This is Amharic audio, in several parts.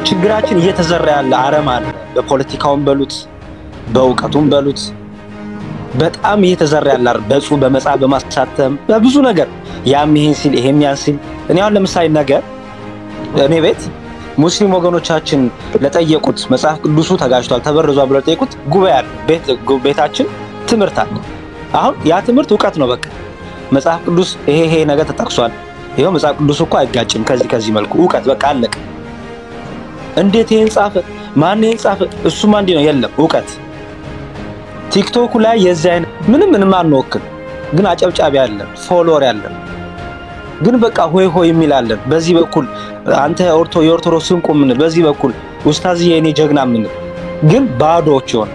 ችግራችን እየተዘራ ያለ አረም አለ። በፖለቲካውም በሉት በእውቀቱም በሉት በጣም እየተዘራ ያለ አረም በጽሁፍ በመጽሐፍ በማሳተም በብዙ ነገር ያም ይሄን ሲል ይሄም ያን ሲል እኔ አሁን ለምሳሌ ነገር እኔ ቤት ሙስሊም ወገኖቻችን ለጠየቁት መጽሐፍ ቅዱሱ ተጋጅቷል ተበርዟል ብለው ለጠየቁት ጉባኤ አለ። ቤት ቤታችን ትምህርት አለ። አሁን ያ ትምህርት እውቀት ነው። በቃ መጽሐፍ ቅዱስ ይሄ ይሄ ነገር ተጠቅሷል። ይኸው መጽሐፍ ቅዱስ እኮ አይጋጭም ከዚህ ከዚህ መልኩ እውቀት በቃ አለቀ። እንዴት ይሄን ጻፈ? ማን ይሄን ጻፈ? እሱማ እንዲህ ነው። የለም እውቀት። ቲክቶኩ ላይ የዚህ አይነት ምንም ምንም አንወክል፣ ግን አጨብጫቢ ያለን ፎሎወር ያለን ግን በቃ ሆይ ሆይ የሚላለን በዚህ በኩል አንተ ኦርቶ የኦርቶዶክስ እንቁ የምንል በዚህ በኩል ኡስታዝዬ የኔ ጀግና የምንል ግን ባዶዎች ይሆን።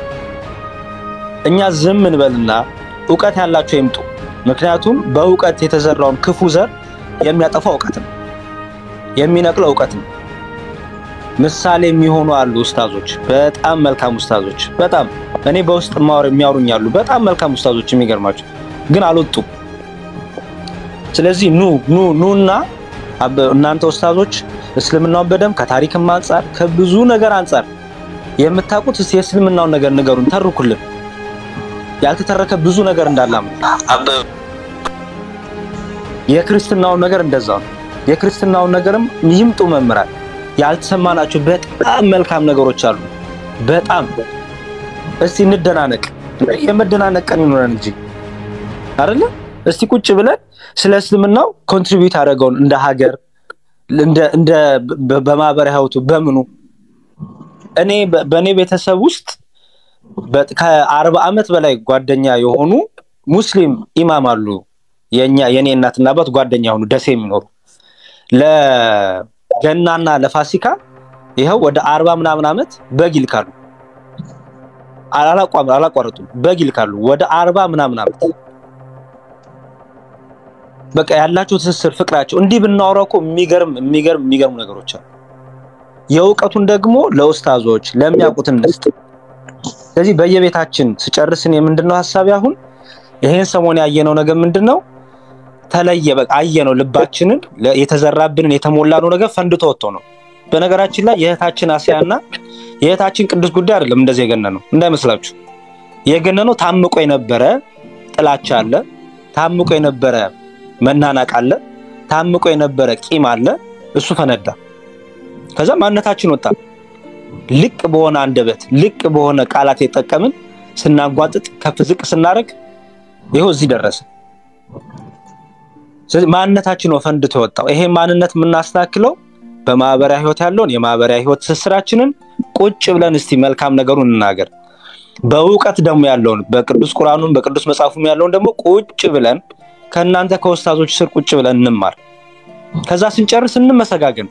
እኛ ዝም እንበልና እውቀት ያላቸው ይምጡ። ምክንያቱም በእውቀት የተዘራውን ክፉ ዘር የሚያጠፋው እውቀት ነው፣ የሚነቅለው እውቀት ነው። ምሳሌ የሚሆኑ አሉ ኡስታዞች፣ በጣም መልካም ኡስታዞች፣ በጣም እኔ በውስጥ ማወር የሚያወሩኝ አሉ፣ በጣም መልካም ኡስታዞች የሚገርማቸው ግን አልወጡም። ስለዚህ ኑ ኑ ኑና እናንተ ኡስታዞች እስልምናውን በደንብ ከታሪክም አንጻር ከብዙ ነገር አንጻር የምታውቁት እስቲ የእስልምናውን ነገር ንገሩን፣ ተርኩልን። ያልተተረከ ብዙ ነገር እንዳላም የክርስትናውን ነገር እንደዛው ነው። የክርስትናውን ነገርም ይምጡ መምህራን። ያልተሰማናቸው በጣም መልካም ነገሮች አሉ። በጣም እስቲ እንደናነቅ፣ የመደናነቅ ቀን ይኖረን እንጂ አይደለ? እስቲ ቁጭ ብለን ስለ እስልምናው ኮንትሪቢዩት ያደረገውን እንደ ሀገር እንደ በማህበራዊ ህይወቱ በምኑ እኔ በእኔ ቤተሰብ ውስጥ ከአርባ ዓመት በላይ ጓደኛ የሆኑ ሙስሊም ኢማም አሉ። የኛ የኔ እናትና አባት ጓደኛ የሆኑ ደሴ የሚኖሩ ለገናና ለፋሲካ ይኸው ወደ አርባ ምናምን ዓመት በግ ይልካሉ። አላቋረጡም። በግ ይልካሉ ወደ አርባ ምናምን ዓመት በቃ ያላቸው ትስስር ፍቅራቸው እንዲህ ብናወራው እኮ የሚገርም የሚገርም የሚገርሙ ነገሮች አሉ። የእውቀቱን ደግሞ ለኡስታዞች ለሚያውቁት እንስጥ። ስለዚህ በየቤታችን ስጨርስን የምንድነው ሀሳቢ አሁን ይሄን ሰሞን ያየነው ነገር ምንድነው? ተለየ በቃ አየነው። ልባችንን የተዘራብንን የተሞላነው ነገር ፈንድቶ ወጥቶ ነው። በነገራችን ላይ የእህታችን አስያና የእህታችን ቅዱስ ጉዳይ አይደለም እንደዚህ የገነነው እንዳይመስላችሁ። የገነነው ታምቆ የነበረ ጥላቻ አለ፣ ታምቆ የነበረ መናናቅ አለ፣ ታምቆ የነበረ ቂም አለ። እሱ ፈነዳ። ከዛ ማንነታችን ወጣ። ልቅ በሆነ አንደበት ልቅ በሆነ ቃላት የጠቀምን ስናንጓጥጥ ከፍ ዝቅ ስናደርግ ይኸው እዚህ ደረሰ። ስለዚህ ማንነታችን ነው ፈንድቶ የወጣው። ይሄ ማንነት የምናስተካክለው በማህበራዊ ህይወት ያለውን የማህበራዊ ህይወት ትስስራችንን ቁጭ ብለን እስቲ መልካም ነገሩን እንናገር። በእውቀት ደግሞ ያለውን በቅዱስ ቁርአኑም በቅዱስ መጽሐፉም ያለውን ደግሞ ቁጭ ብለን ከእናንተ ከወስታዞች ስር ቁጭ ብለን እንማር። ከዛ ስንጨርስ እንመሰጋገን።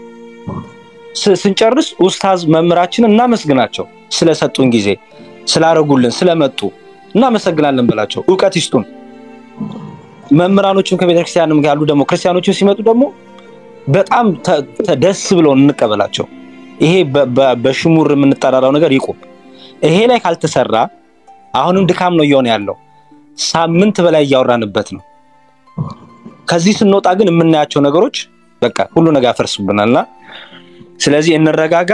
ስንጨርስ ኡስታዝ መምህራችንን እናመስግናቸው ስለሰጡን ጊዜ ስላረጉልን ስለመጡ እናመሰግናለን በላቸው። እውቀት ይስጡን። መምህራኖችም ከቤተክርስቲያንም ያሉ ደግሞ ክርስቲያኖችም ሲመጡ ደግሞ በጣም ደስ ብለውን እንቀበላቸው። ይሄ በሽሙር የምንጠራራው ነገር ይቁም። ይሄ ላይ ካልተሰራ አሁንም ድካም ነው እየሆነ ያለው። ሳምንት በላይ እያወራንበት ነው። ከዚህ ስንወጣ ግን የምናያቸው ነገሮች በቃ ሁሉ ነገር ያፈርሱብናል እና ስለዚህ እንረጋጋ።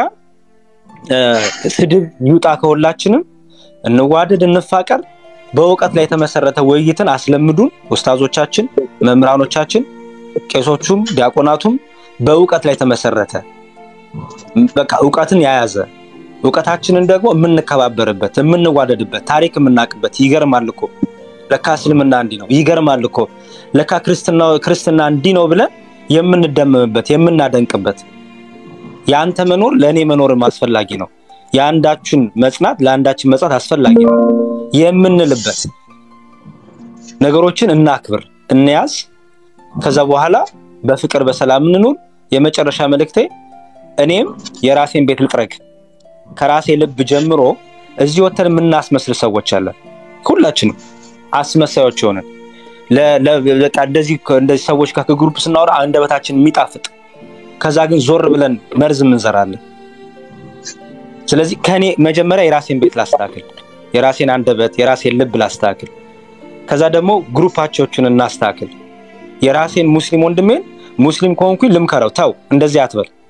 ስድብ ይውጣ ከሁላችንም። እንዋደድ፣ እንፋቀር። በእውቀት ላይ የተመሰረተ ውይይትን አስለምዱን ኡስታዞቻችን፣ መምህራኖቻችን፣ ቄሶቹም ዲያቆናቱም በእውቀት ላይ የተመሰረተ በቃ እውቀትን የያዘ እውቀታችንን ደግሞ የምንከባበርበት የምንዋደድበት ታሪክ የምናውቅበት። ይገርማል እኮ ለካ እስልምና እንዲህ ነው፣ ይገርማል እኮ ለካ ክርስትና እንዲህ ነው ብለን የምንደመምበት የምናደንቅበት የአንተ መኖር ለእኔ መኖርም አስፈላጊ ነው። የአንዳችን መጽናት ለአንዳችን መጽናት አስፈላጊ ነው የምንልበት ነገሮችን እናክብር፣ እንያዝ። ከዛ በኋላ በፍቅር በሰላም እንኑር። የመጨረሻ መልእክቴ እኔም የራሴን ቤት ልጥረግ። ከራሴ ልብ ጀምሮ እዚህ ወተን የምናስመስል ሰዎች አለን። ሁላችንም አስመሳዮች የሆንን እንደዚህ እንደዚህ ሰዎች ጋር ከግሩፕ ስናወራ አንደበታችን የሚጣፍጥ ከዛ ግን ዞር ብለን መርዝ እንዘራለን። ስለዚህ ከኔ መጀመሪያ የራሴን ቤት ላስተካክል፣ የራሴን አንደበት የራሴን ልብ ላስተካክል። ከዛ ደግሞ ግሩፓቸዎችን እናስተካክል። የራሴን ሙስሊም ወንድሜን ሙስሊም ከሆንኩኝ ልምከረው፣ ተው እንደዚህ አትበል።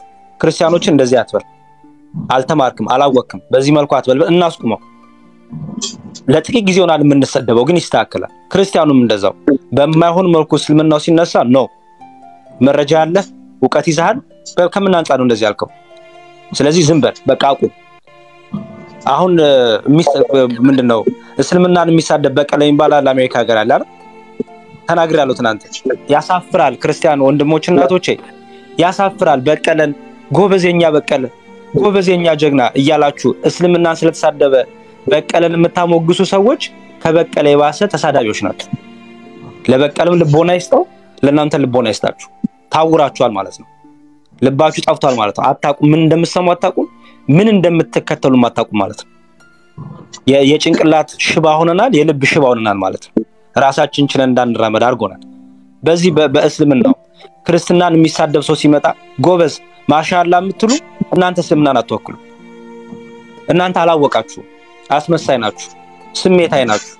ክርስቲያኖችን እንደዚህ አትበል፣ አልተማርክም፣ አላወቅክም፣ በዚህ መልኩ አትበል፣ እናስቁመው። ለጥቂት ጊዜ ሆናል የምንሰደበው፣ ግን ይስተካከላል። ክርስቲያኑም እንደዛው በማይሆን መልኩ እስልምናው ሲነሳ ነው መረጃ ያለህ እውቀት ይዛሃል፣ ከምን አንጻር ነው እንደዚህ ያልከው? ስለዚህ ዝም በል በቃ አቁም። አሁን ምንድን ነው እስልምናን የሚሳደብ በቀለ ይባላል አሜሪካ ሀገር አለ አይደል? ተናግሬያለሁ ትናንት። ያሳፍራል። ክርስቲያን ወንድሞች እናቶቼ ያሳፍራል። በቀለን ጎበዜኛ በቀለ ጎበዜኛ ጀግና እያላችሁ እስልምናን ስለተሳደበ በቀለን የምታሞግሱ ሰዎች ከበቀለ የባሰ ተሳዳቢዎች ናቸው። ለበቀልም ልቦና ይስጠው፣ ለእናንተ ልቦና ይስጣችሁ። ታውራችኋል ማለት ነው። ልባችሁ ጠፍቷል ማለት ነው። አታውቁም፣ ምን እንደምትሰሙ አታውቁም፣ ምን እንደምትከተሉም አታውቁም ማለት ነው። የጭንቅላት ሽባ ሆነናል፣ የልብ ሽባ ሆነናል ማለት ነው። ራሳችን ችለን እንዳንራመድ አድርጎናል። በዚህ በእስልምናው ክርስትናን የሚሳደብ ሰው ሲመጣ ጎበዝ ማሻላ የምትሉ እናንተ እስልምናን አትወክሉ። እናንተ አላወቃችሁ፣ አስመሳይ ናችሁ፣ ስሜታዊ ናችሁ።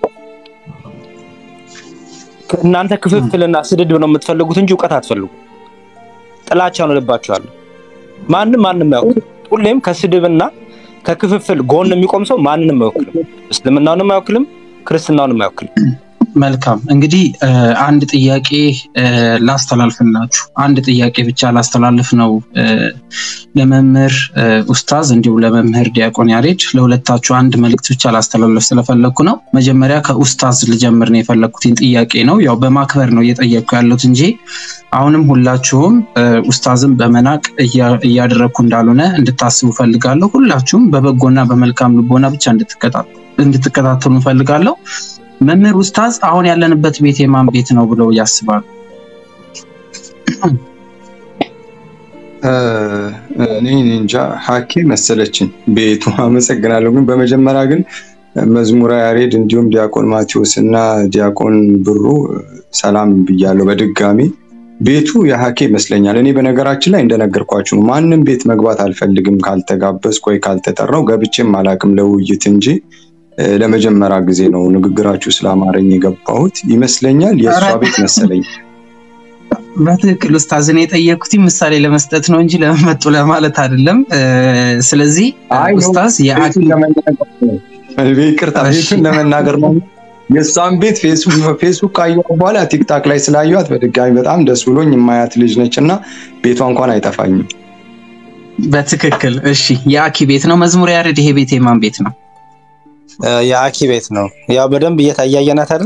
እናንተ ክፍፍልና ስድድብ ነው የምትፈልጉት እንጂ እውቀት አትፈልጉ። ጥላቻ ነው ልባችሁ ያለው። ማንም ማንም አያውቅም። ሁሌም ከስድብና ከክፍፍል ጎን የሚቆም ሰው ማንንም አይወክልም። እስልምናውንም አይወክልም፣ ክርስትናውንም አይወክልም። መልካም እንግዲህ አንድ ጥያቄ ላስተላልፍላችሁ። አንድ ጥያቄ ብቻ ላስተላልፍ ነው ለመምህር ኡስታዝ እንዲሁም ለመምህር ዲያቆን ያሬድ ለሁለታችሁ አንድ መልእክት ብቻ ላስተላልፍ ስለፈለግኩ ነው። መጀመሪያ ከኡስታዝ ልጀምር ነው የፈለግኩትን ጥያቄ ነው። ያው በማክበር ነው እየጠየቅኩ ያለሁት እንጂ አሁንም ሁላችሁም ኡስታዝን በመናቅ እያደረግኩ እንዳልሆነ እንድታስቡ ፈልጋለሁ። ሁላችሁም በበጎና በመልካም ልቦና ብቻ እንድትከታተሉ ፈልጋለሁ። መምህር ኡስታዝ አሁን ያለንበት ቤት የማን ቤት ነው ብለው ያስባሉ? እኔ እንጃ ሀኬ መሰለችን ቤቱ። አመሰግናለሁ። ግን በመጀመሪያ ግን መዝሙረ ያሬድ እንዲሁም ዲያቆን ማቴዎስ እና ዲያቆን ብሩ ሰላም ብያለሁ በድጋሚ። ቤቱ የሀኬ ይመስለኛል። እኔ በነገራችን ላይ እንደነገርኳችሁ ነው። ማንም ቤት መግባት አልፈልግም ካልተጋበዝኩ ወይ ካልተጠራው ገብቼም አላቅም ለውይይት እንጂ ለመጀመሪያ ጊዜ ነው ንግግራችሁ ስለአማረኝ የገባሁት ይመስለኛል። የእሷ ቤት መሰለኝ። በትክክል ኡስታዝን የጠየኩት ምሳሌ ለመስጠት ነው እንጂ ለመመጡ ለማለት አይደለም። ስለዚህ ኡስታዝ ይቅርታ ቤቱን ለመናገር ነው። የእሷን ቤት ፌስቡክ ካየኋት በኋላ ቲክታክ ላይ ስላየኋት በድጋሚ በጣም ደስ ብሎኝ የማያት ልጅ ነች እና ቤቷ እንኳን አይጠፋኝም። በትክክል እሺ። የአኪ ቤት ነው መዝሙር ያሬድ። ይሄ ቤት የማን ቤት ነው? የአኪ ቤት ነው። ያው በደንብ እየታያየናት አይደል?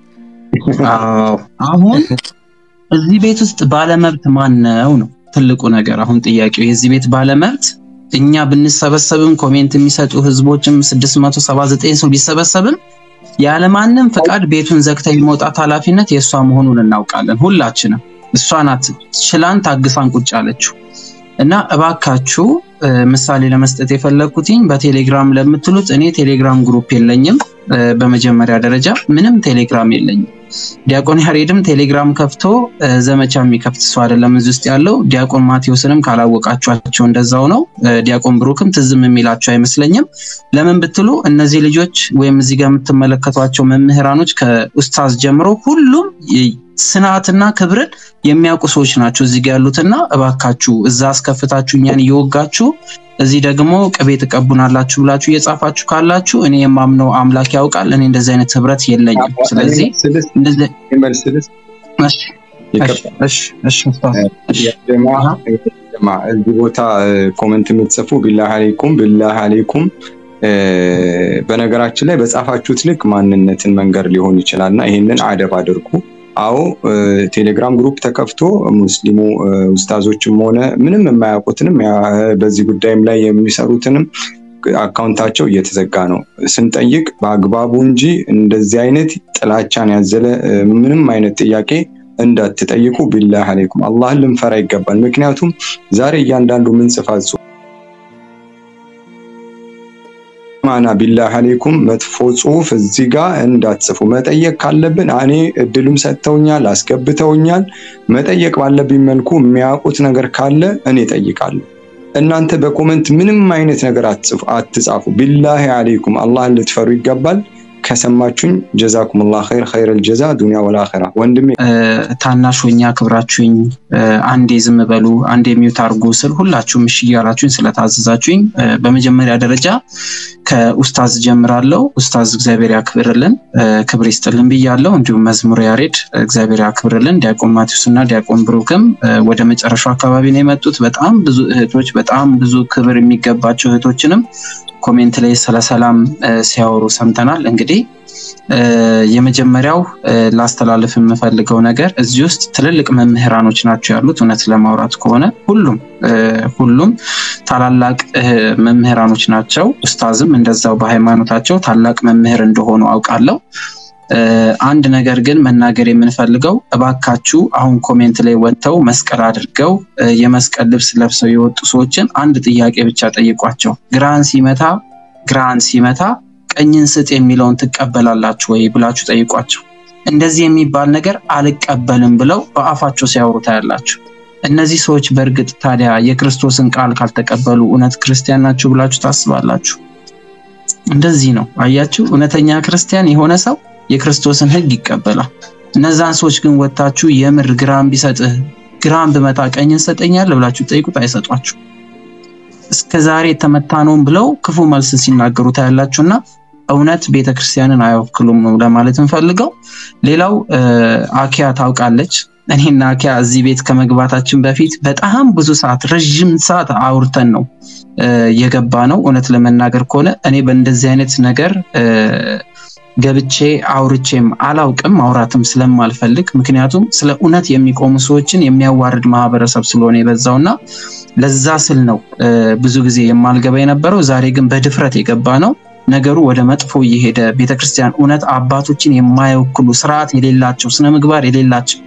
አሁን እዚህ ቤት ውስጥ ባለመብት ማን ነው ነው ትልቁ ነገር። አሁን ጥያቄው የዚህ ቤት ባለመብት እኛ ብንሰበሰብም ኮሜንት የሚሰጡ ህዝቦችም 679 ሰው ቢሰበሰብም ያለማንም ፈቃድ ቤቱን ዘግታ የመውጣት ኃላፊነት የእሷ መሆኑን እናውቃለን ሁላችንም። እሷ ናት ችላን ታግሳን ቁጭ አለችው እና እባካችሁ ምሳሌ ለመስጠት የፈለግኩትኝ በቴሌግራም ለምትሉት እኔ ቴሌግራም ግሩፕ የለኝም። በመጀመሪያ ደረጃ ምንም ቴሌግራም የለኝም። ዲያቆን ያሬድም ቴሌግራም ከፍቶ ዘመቻ የሚከፍት ሰው አይደለም እዚህ ውስጥ ያለው። ዲያቆን ማቴዎስንም ካላወቃችኋቸው እንደዛው ነው። ዲያቆን ብሩክም ትዝም የሚላቸው አይመስለኝም። ለምን ብትሉ እነዚህ ልጆች ወይም እዚህ ጋር የምትመለከቷቸው መምህራኖች ከኡስታዝ ጀምሮ ሁሉም ስርዓትና ክብርን የሚያውቁ ሰዎች ናቸው እዚህ ጋር ያሉትና እባካችሁ እዛ አስከፍታችሁ እኛን እየወጋችሁ እዚህ ደግሞ ቅቤ ትቀቡናላችሁ ብላችሁ እየጻፋችሁ ካላችሁ እኔ የማምነው አምላክ ያውቃል። እኔ እንደዚህ አይነት ህብረት የለኝም። ስለዚህ እዚህ ቦታ ኮመንት የምትጽፉ ቢላህ አሌይኩም ቢላህ አሌይኩም በነገራችን ላይ በጻፋችሁት ልክ ማንነትን መንገር ሊሆን ይችላል እና ይህንን አደብ አድርጉ። አዎ ቴሌግራም ግሩፕ ተከፍቶ ሙስሊሙ ኡስታዞችም ሆነ ምንም የማያውቁትንም በዚህ ጉዳይም ላይ የሚሰሩትንም አካውንታቸው እየተዘጋ ነው። ስንጠይቅ በአግባቡ እንጂ እንደዚህ አይነት ጥላቻን ያዘለ ምንም አይነት ጥያቄ እንዳትጠይቁ። ቢላህ አሌይኩም አላህን ልንፈራ ይገባል። ምክንያቱም ዛሬ እያንዳንዱ ምንጽፋት ማና ቢላህ አሌይኩም መጥፎ ጽሁፍ እዚህ ጋር እንዳትጽፉ። መጠየቅ ካለብን እኔ እድሉም ሰጥተውኛል፣ አስገብተውኛል። መጠየቅ ባለብኝ መልኩ የሚያውቁት ነገር ካለ እኔ ጠይቃለሁ። እናንተ በኮመንት ምንም አይነት ነገር አትጻፉ። ቢላህ አሌይኩም አላህን ልትፈሩ ይገባል። ከሰማችሁኝ ጀዛኩሙላህ ኸይር ኸይረል ጀዛ ዱንያ ወል አኺራ። ወንድሜ ታናሽ ሆኜ አክብራችሁኝ አንዴ ዝም በሉ አንዴ ሚውት አድርጉ ስል ሁላችሁም እሺ እያላችሁኝ ስለታዘዛችሁኝ በመጀመሪያ ደረጃ ከኡስታዝ ጀምራለሁ። ኡስታዝ እግዚአብሔር ያክብርልን፣ ክብር ይስጥልን ብያለሁ። እንዲሁም መዝሙር ያሬድ እግዚአብሔር ያክብርልን። ዲያቆን ማቴዎስ እና ዲያቆን ብሩክም ወደ መጨረሻው አካባቢ ነው የመጡት። በጣም ብዙ እህቶች፣ በጣም ብዙ ክብር የሚገባቸው እህቶችንም ኮሜንት ላይ ስለ ሰላም ሲያወሩ ሰምተናል። እንግዲህ የመጀመሪያው ላስተላልፍ የምፈልገው ነገር እዚህ ውስጥ ትልልቅ መምህራኖች ናቸው ያሉት። እውነት ለማውራት ከሆነ ሁሉም ሁሉም ታላላቅ መምህራኖች ናቸው። ኡስታዝም እንደዛው በሃይማኖታቸው ታላቅ መምህር እንደሆኑ አውቃለሁ። አንድ ነገር ግን መናገር የምንፈልገው እባካችሁ አሁን ኮሜንት ላይ ወጥተው መስቀል አድርገው የመስቀል ልብስ ለብሰው የወጡ ሰዎችን አንድ ጥያቄ ብቻ ጠይቋቸው። ግራን ሲመታ ግራን ሲመታ ቀኝን ስጥ የሚለውን ትቀበላላችሁ ወይ ብላችሁ ጠይቋቸው። እንደዚህ የሚባል ነገር አልቀበልም ብለው በአፋቸው ሲያወሩ ታያላችሁ። እነዚህ ሰዎች በእርግጥ ታዲያ የክርስቶስን ቃል ካልተቀበሉ እውነት ክርስቲያን ናችሁ ብላችሁ ታስባላችሁ? እንደዚህ ነው። አያችሁ፣ እውነተኛ ክርስቲያን የሆነ ሰው የክርስቶስን ሕግ ይቀበላል። እነዛን ሰዎች ግን ወታችሁ የምር ግራም ቢሰጥህ ግራም ብመታ ቀኝን ሰጠኛል ብላችሁ ጠይቁት፣ አይሰጧችሁ። እስከ ዛሬ የተመታ ነውም ብለው ክፉ መልስ ሲናገሩ ታያላችሁና እውነት ቤተክርስቲያንን አይወክሉም ነው ለማለት እንፈልገው። ሌላው አኪያ ታውቃለች። እኔና አኪያ እዚህ ቤት ከመግባታችን በፊት በጣም ብዙ ሰዓት ረዥም ሰዓት አውርተን ነው የገባ ነው። እውነት ለመናገር ከሆነ እኔ በእንደዚህ አይነት ነገር ገብቼ አውርቼም አላውቅም ማውራትም ስለማልፈልግ ምክንያቱም ስለ እውነት የሚቆሙ ሰዎችን የሚያዋርድ ማህበረሰብ ስለሆነ የበዛውና ለዛ ስል ነው ብዙ ጊዜ የማልገባ የነበረው። ዛሬ ግን በድፍረት የገባ ነው። ነገሩ ወደ መጥፎ እየሄደ ቤተክርስቲያን እውነት አባቶችን የማይወክሉ ስርዓት የሌላቸው ስነ ምግባር የሌላቸው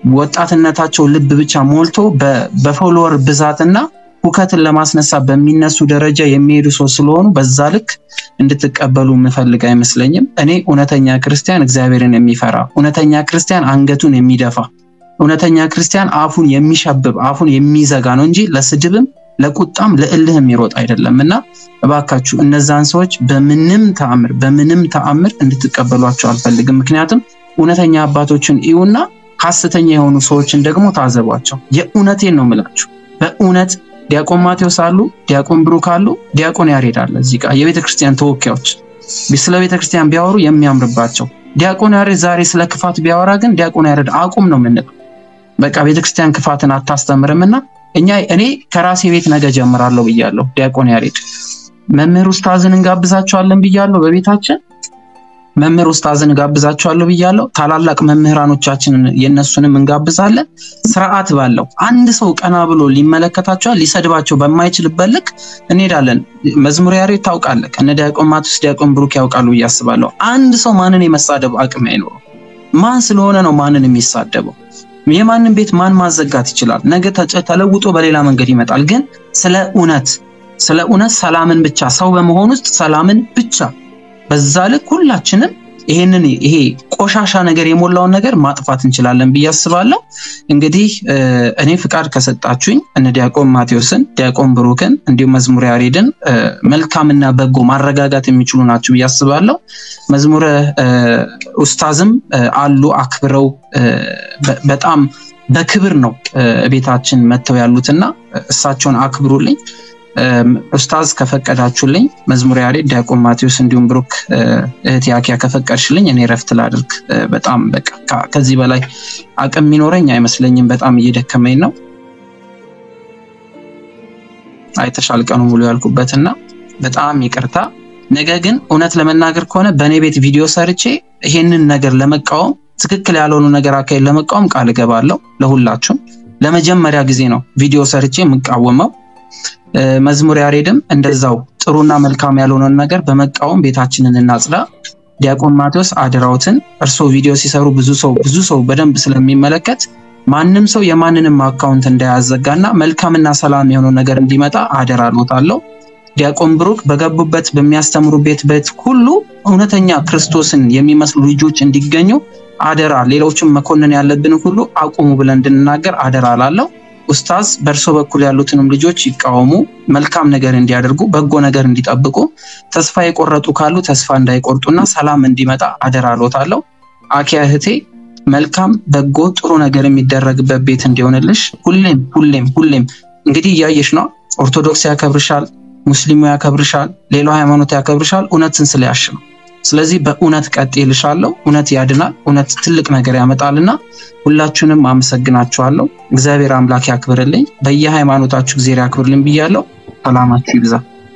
ወጣትነታቸው ልብ ብቻ ሞልቶ በፎሎወር ብዛትና ሁከትን ለማስነሳት በሚነሱ ደረጃ የሚሄዱ ሰው ስለሆኑ በዛ ልክ እንድትቀበሉ የምፈልግ አይመስለኝም። እኔ እውነተኛ ክርስቲያን እግዚአብሔርን የሚፈራ እውነተኛ ክርስቲያን አንገቱን የሚደፋ እውነተኛ ክርስቲያን አፉን የሚሸብብ አፉን የሚዘጋ ነው እንጂ ለስድብም ለቁጣም ለእልህ የሚሮጥ አይደለም እና እባካችሁ እነዛን ሰዎች በምንም ተአምር በምንም ተአምር እንድትቀበሏቸው አልፈልግም። ምክንያቱም እውነተኛ አባቶችን እዩና ሐሰተኛ የሆኑ ሰዎችን ደግሞ ታዘቧቸው። የእውነቴን ነው የምላችሁ። በእውነት ዲያቆን ማቴዎስ አሉ፣ ዲያቆን ብሩክ አሉ፣ ዲያቆን ያሬድ አለ። እዚህ ጋር የቤተ ክርስቲያን ተወካዮች ስለ ቤተ ክርስቲያን ቢያወሩ የሚያምርባቸው። ዲያቆን ያሬድ ዛሬ ስለ ክፋት ቢያወራ ግን ዲያቆን ያሬድ አቁም ነው የምንለው። በቃ ቤተ ክርስቲያን ክፋትን አታስተምርም እና እኛ እኔ ከራሴ ቤት ነገ ጀምራለሁ ብያለሁ። ዲያቆን ያሬድ መምህር ኡስታዝን እንጋብዛቸዋለን ብያለሁ። በቤታችን መምህር ኡስታዝን እንጋብዛቸዋለሁ ብያለሁ። ታላላቅ መምህራኖቻችንን የነሱንም እንጋብዛለን። ስርዓት ባለው አንድ ሰው ቀና ብሎ ሊመለከታቸዋል ሊሰድባቸው በማይችልበት ልክ እንሄዳለን። መዝሙር ያሬድ ታውቃለህ፣ እነ ዲያቆን ማቴዎስ ዲያቆን ብሩክ ያውቃሉ ብዬ አስባለሁ። አንድ ሰው ማንን የመሳደብ አቅም አይኖረው። ማን ስለሆነ ነው ማንን የሚሳደበው? የማንን ቤት ማን ማዘጋት ይችላል? ነገ ተለውጦ በሌላ መንገድ ይመጣል። ግን ስለ እውነት ስለ እውነት ሰላምን ብቻ ሰው በመሆን ውስጥ ሰላምን ብቻ በዛ ልክ ሁላችንም ይሄንን ይሄ ቆሻሻ ነገር የሞላውን ነገር ማጥፋት እንችላለን ብዬ አስባለሁ። እንግዲህ እኔ ፍቃድ ከሰጣችሁኝ እነ ዲያቆን ማቴዎስን፣ ዲያቆን ብሩክን እንዲሁም መዝሙረ ያሬድን መልካምና በጎ ማረጋጋት የሚችሉ ናቸው ብዬ አስባለሁ። መዝሙረ ኡስታዝም አሉ አክብረው በጣም በክብር ነው ቤታችን መጥተው ያሉትና እሳቸውን አክብሩልኝ። ኡስታዝ ከፈቀዳችሁልኝ መዝሙር ያሬድ፣ ዲያቆን ማቴዎስ እንዲሁም ብሩክ እህት ያኪያ ከፈቀድሽልኝ እኔ ረፍት ላድርግ። በጣም በቃ ከዚህ በላይ አቅም የሚኖረኝ አይመስለኝም። በጣም እየደከመኝ ነው። አይተሻል ቀኑ ሙሉ ያልኩበትና በጣም ይቅርታ። ነገ ግን እውነት ለመናገር ከሆነ በእኔ ቤት ቪዲዮ ሰርቼ ይሄንን ነገር ለመቃወም ትክክል ያልሆኑ ነገር አካሄድ ለመቃወም ቃል እገባለሁ። ለሁላችሁም ለመጀመሪያ ጊዜ ነው ቪዲዮ ሰርቼ የምቃወመው። መዝሙር ያሬድም እንደዛው ጥሩና መልካም ያልሆነን ነገር በመቃወም ቤታችንን እናጽዳ። ዲያቆን ማቴዎስ አደራውትን እርስዎ ቪዲዮ ሲሰሩ ብዙ ሰው ብዙ ሰው በደንብ ስለሚመለከት ማንም ሰው የማንንም አካውንት እንዳያዘጋና መልካምና ሰላም የሆነው ነገር እንዲመጣ አደራ ሎታለሁ። ዲያቆን ብሩክ በገቡበት በሚያስተምሩ ቤት ቤት ሁሉ እውነተኛ ክርስቶስን የሚመስሉ ልጆች እንዲገኙ አደራ። ሌሎችም መኮንን ያለብን ሁሉ አቁሙ ብለን እንድንናገር አደራ ላለው ኡስታዝ በእርሶ በኩል ያሉትንም ልጆች ይቃወሙ፣ መልካም ነገር እንዲያደርጉ፣ በጎ ነገር እንዲጠብቁ፣ ተስፋ የቆረጡ ካሉ ተስፋ እንዳይቆርጡና ሰላም እንዲመጣ አደራ እሎታለሁ። አኪያ እህቴ መልካም በጎ ጥሩ ነገር የሚደረግበት ቤት እንዲሆንልሽ ሁሌም ሁሌም ሁሌም እንግዲህ እያየሽ ነው። ኦርቶዶክስ ያከብርሻል፣ ሙስሊሙ ያከብርሻል፣ ሌላው ሃይማኖት ያከብርሻል። እውነትን ስለያሽ ነው። ስለዚህ በእውነት ቀጥልሻለሁ። እውነት ያድናል። እውነት ትልቅ ነገር ያመጣልና ሁላችሁንም አመሰግናችኋለሁ። እግዚአብሔር አምላክ ያክብርልኝ። በየሃይማኖታችሁ እግዚአብሔር ያክብርልኝ ብያለሁ። ሰላማችሁ ይብዛ።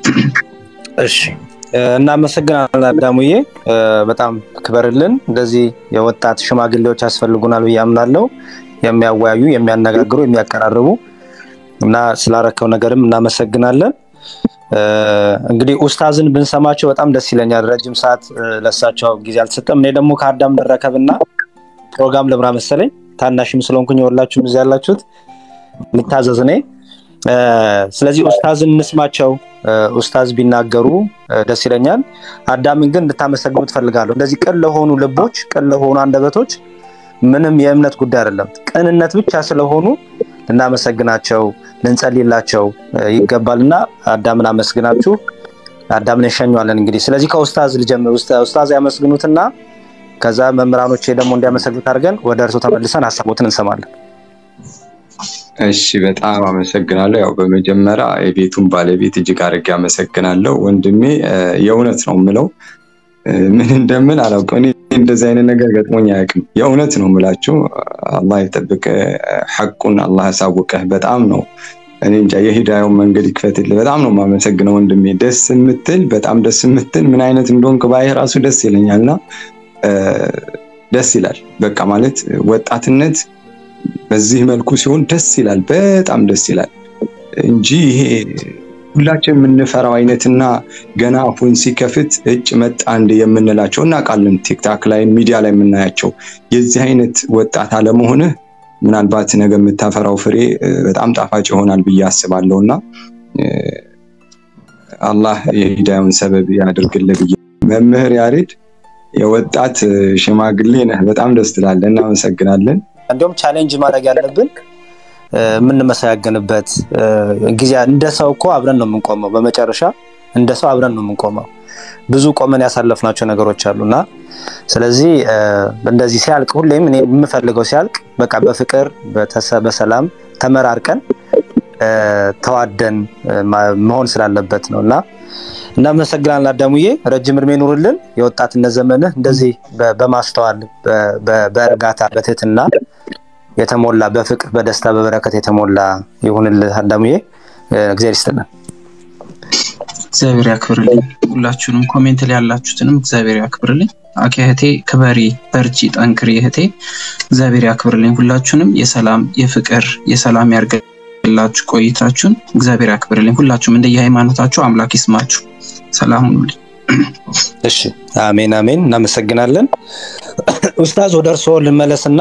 እሺ እናመሰግናለን አዳሙዬ፣ በጣም ክበርልን። እንደዚህ የወጣት ሽማግሌዎች ያስፈልጉናል ብዬ አምናለሁ። የሚያወያዩ፣ የሚያነጋግሩ፣ የሚያቀራርቡ እና ስላረከው ነገርም እናመሰግናለን። እንግዲህ ኡስታዝን ብንሰማቸው በጣም ደስ ይለኛል። ረጅም ሰዓት ለሳቸው ጊዜ አልተሰጠም። እኔ ደግሞ ከአዳም ልረከብና ፕሮግራም ልምራ መሰለኝ። ታናሽም ስለሆንኩኝ የወላችሁም እዚህ ያላችሁት ልታዘዝ እኔ። ስለዚህ ኡስታዝን እንስማቸው። ኡስታዝ ቢናገሩ ደስ ይለኛል። አዳምን ግን እንድታመሰግኑ ትፈልጋለሁ። እንደዚህ ቅን ለሆኑ ልቦች፣ ቅን ለሆኑ አንደበቶች ምንም የእምነት ጉዳይ አይደለም። ቅንነት ብቻ ስለሆኑ ልናመሰግናቸው ልንጸልላቸው ይገባልና አዳምን አመስግናችሁ አዳምን እንሸኘዋለን። እንግዲህ ስለዚህ ከኡስታዝ ልጀምር። ኡስታዝ ያመስግኑትና ከዛ መምህራኖቼ ደግሞ እንዲያመሰግኑት አድርገን ወደ እርሱ ተመልሰን ሀሳቦትን እንሰማለን። እሺ፣ በጣም አመሰግናለሁ። ያው በመጀመሪያ የቤቱን ባለቤት እጅግ አድርጌ አመሰግናለሁ። ወንድሜ የእውነት ነው የምለው ምን እንደምን አላውቅም። እኔ እንደዚህ አይነት ነገር ገጥሞኝ አያውቅም። የእውነት ነው የምላችሁ። አላህ የጠብቀ ሐቁን አላህ ያሳውቀህ። በጣም ነው እኔ እንጃ የሂዳዩን መንገድ ይክፈትልህ። በጣም ነው የማመሰግነው ወንድሜ። ደስ የምትል በጣም ደስ የምትል ምን አይነት እንደሆንክ ባይህ ራሱ ደስ ይለኛልና ደስ ይላል። በቃ ማለት ወጣትነት በዚህ መልኩ ሲሆን ደስ ይላል፣ በጣም ደስ ይላል እንጂ ይሄ ሁላችን የምንፈራው አይነትና ገና አፉን ሲከፍት እጭ መጣ እንደ የምንላቸው እናውቃለን። ቲክታክ ላይ ሚዲያ ላይ የምናያቸው የዚህ አይነት ወጣት አለመሆንህ ምናልባት ነገ የምታፈራው ፍሬ በጣም ጣፋጭ ይሆናል ብዬ አስባለሁ እና አላህ የሂዳዩን ሰበብ ያድርግልህ ብዬ መምህር ያሬድ የወጣት ሽማግሌ ነህ። በጣም ደስ ትላለህ። እናመሰግናለን። እንዲሁም ቻሌንጅ ማድረግ ያለብን የምንመሰጋገንበት ጊዜ እንደ ሰው እኮ አብረን ነው የምንቆመው። በመጨረሻ እንደ ሰው አብረን ነው የምንቆመው። ብዙ ቆመን ያሳለፍናቸው ነገሮች አሉ እና ስለዚህ እንደዚህ ሲያልቅ ሁሌም እኔ የምፈልገው ሲያልቅ በቃ በፍቅር በሰላም ተመራርቀን ተዋደን መሆን ስላለበት ነው እና እናመሰግናለን አዳሙዬ። ረጅም እድሜ ኑርልን። የወጣትነት ዘመንህ እንደዚህ በማስተዋል በእርጋታ በትህትና የተሞላ በፍቅር በደስታ በበረከት የተሞላ ይሁንልህ አዳሙዬ። እግዚአብሔር ይስጥልን። እግዚአብሔር ያክብርልኝ። ሁላችሁንም ኮሜንት ላይ ያላችሁትንም እግዚአብሔር ያክብርልኝ። አኬ እህቴ ክበሪ፣ በርቺ፣ ጠንክሪ እህቴ። እግዚአብሔር ያክብርልኝ። ሁላችሁንም የሰላም የፍቅር የሰላም ያርገላችሁ ቆይታችሁን እግዚአብሔር ያክብርልኝ። ሁላችሁም እንደየ ሃይማኖታችሁ አምላክ ይስማችሁ። ሰላም ሁኑልኝ። እሺ፣ አሜን አሜን። እናመሰግናለን ኡስታዝ። ወደ እርስዎ ልመለስና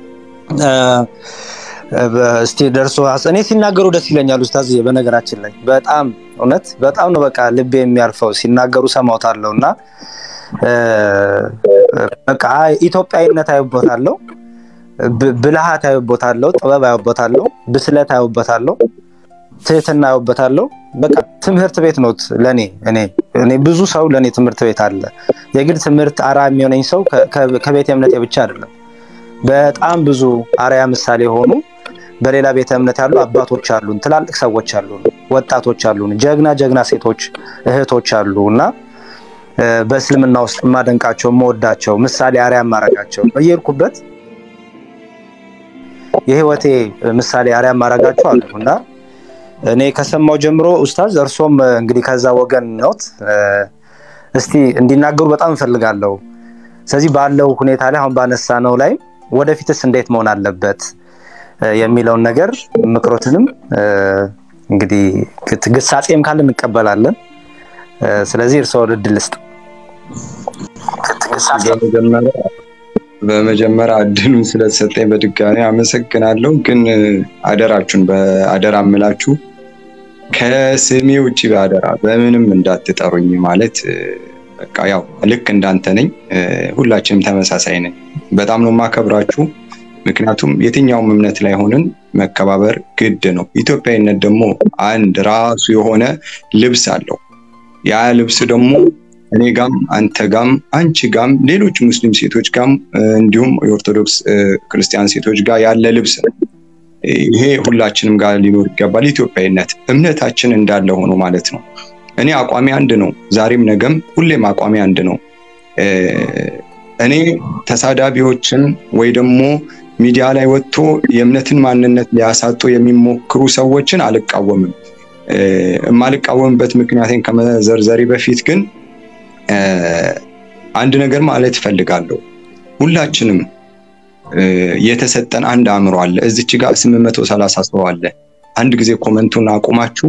እስቲ ደርሶ እኔ ሲናገሩ ደስ ይለኛል ኡስታዝ። በነገራችን ላይ በጣም እውነት በጣም ነው በቃ ልቤ የሚያርፈው ሲናገሩ ሰማውታለሁ እና በቃ ኢትዮጵያዊነት አይቦታለሁ፣ ብልሃት አይቦታለሁ፣ ጥበብ አይቦታለሁ፣ ብስለት አይቦታለሁ፣ ትህትና አይቦታለሁ። በቃ ትምህርት ቤት ነው ለኔ እኔ እኔ ብዙ ሰው ለኔ ትምህርት ቤት አለ። የግድ ትምህርት አራ የሚሆነኝ ሰው ከቤተ እምነቴ ብቻ አይደለም። በጣም ብዙ አርያ ምሳሌ የሆኑ በሌላ ቤተ እምነት ያሉ አባቶች አሉን፣ ትላልቅ ሰዎች አሉን፣ ወጣቶች አሉን፣ ጀግና ጀግና ሴቶች እህቶች አሉ እና በእስልምና ውስጥ የማደንቃቸው የምወዳቸው ምሳሌ አርያ የማረጋቸው በየሄድኩበት የህይወቴ ምሳሌ አርያ የማረጋቸው አሉ እና እኔ ከሰማው ጀምሮ ኡስታዝ እርሶም እንግዲህ ከዛ ወገን ነዎት፣ እስቲ እንዲናገሩ በጣም እንፈልጋለሁ። ስለዚህ ባለው ሁኔታ ላይ አሁን ባነሳ ነው ላይ ወደፊትስ እንዴት መሆን አለበት የሚለውን ነገር ምክሮትንም እንግዲህ ግሳጼም ካለ እንቀበላለን። ስለዚህ እርስዎ እድል ስጥ። በመጀመሪያ እድሉን ስለተሰጠኝ በድጋሚ አመሰግናለሁ። ግን አደራችሁን በአደራ እምላችሁ ከስሜ ውጭ በአደራ በምንም እንዳትጠሩኝ ማለት በቃ ያው ልክ እንዳንተ ነኝ። ሁላችንም ተመሳሳይ ነኝ። በጣም ነው የማከብራችሁ። ምክንያቱም የትኛውም እምነት ላይ ሆንን መከባበር ግድ ነው። ኢትዮጵያዊነት ደግሞ አንድ ራሱ የሆነ ልብስ አለው። ያ ልብስ ደግሞ እኔ ጋም አንተ ጋም አንቺ ጋም ሌሎች ሙስሊም ሴቶች ጋም እንዲሁም የኦርቶዶክስ ክርስቲያን ሴቶች ጋር ያለ ልብስ ነው። ይሄ ሁላችንም ጋር ሊኖር ይገባል። ኢትዮጵያዊነት እምነታችን እንዳለ ሆኖ ማለት ነው። እኔ አቋሚ አንድ ነው። ዛሬም ነገም ሁሌም አቋሚ አንድ ነው። እኔ ተሳዳቢዎችን ወይ ደግሞ ሚዲያ ላይ ወጥቶ የእምነትን ማንነት ሊያሳጡ የሚሞክሩ ሰዎችን አልቃወምም። የማልቃወምበት ምክንያቴን ከመዘርዘሬ በፊት ግን አንድ ነገር ማለት እፈልጋለሁ። ሁላችንም የተሰጠን አንድ አእምሮ አለ። እዚች ጋር 830 ሰው አለ። አንድ ጊዜ ኮመንቱን አቁማችሁ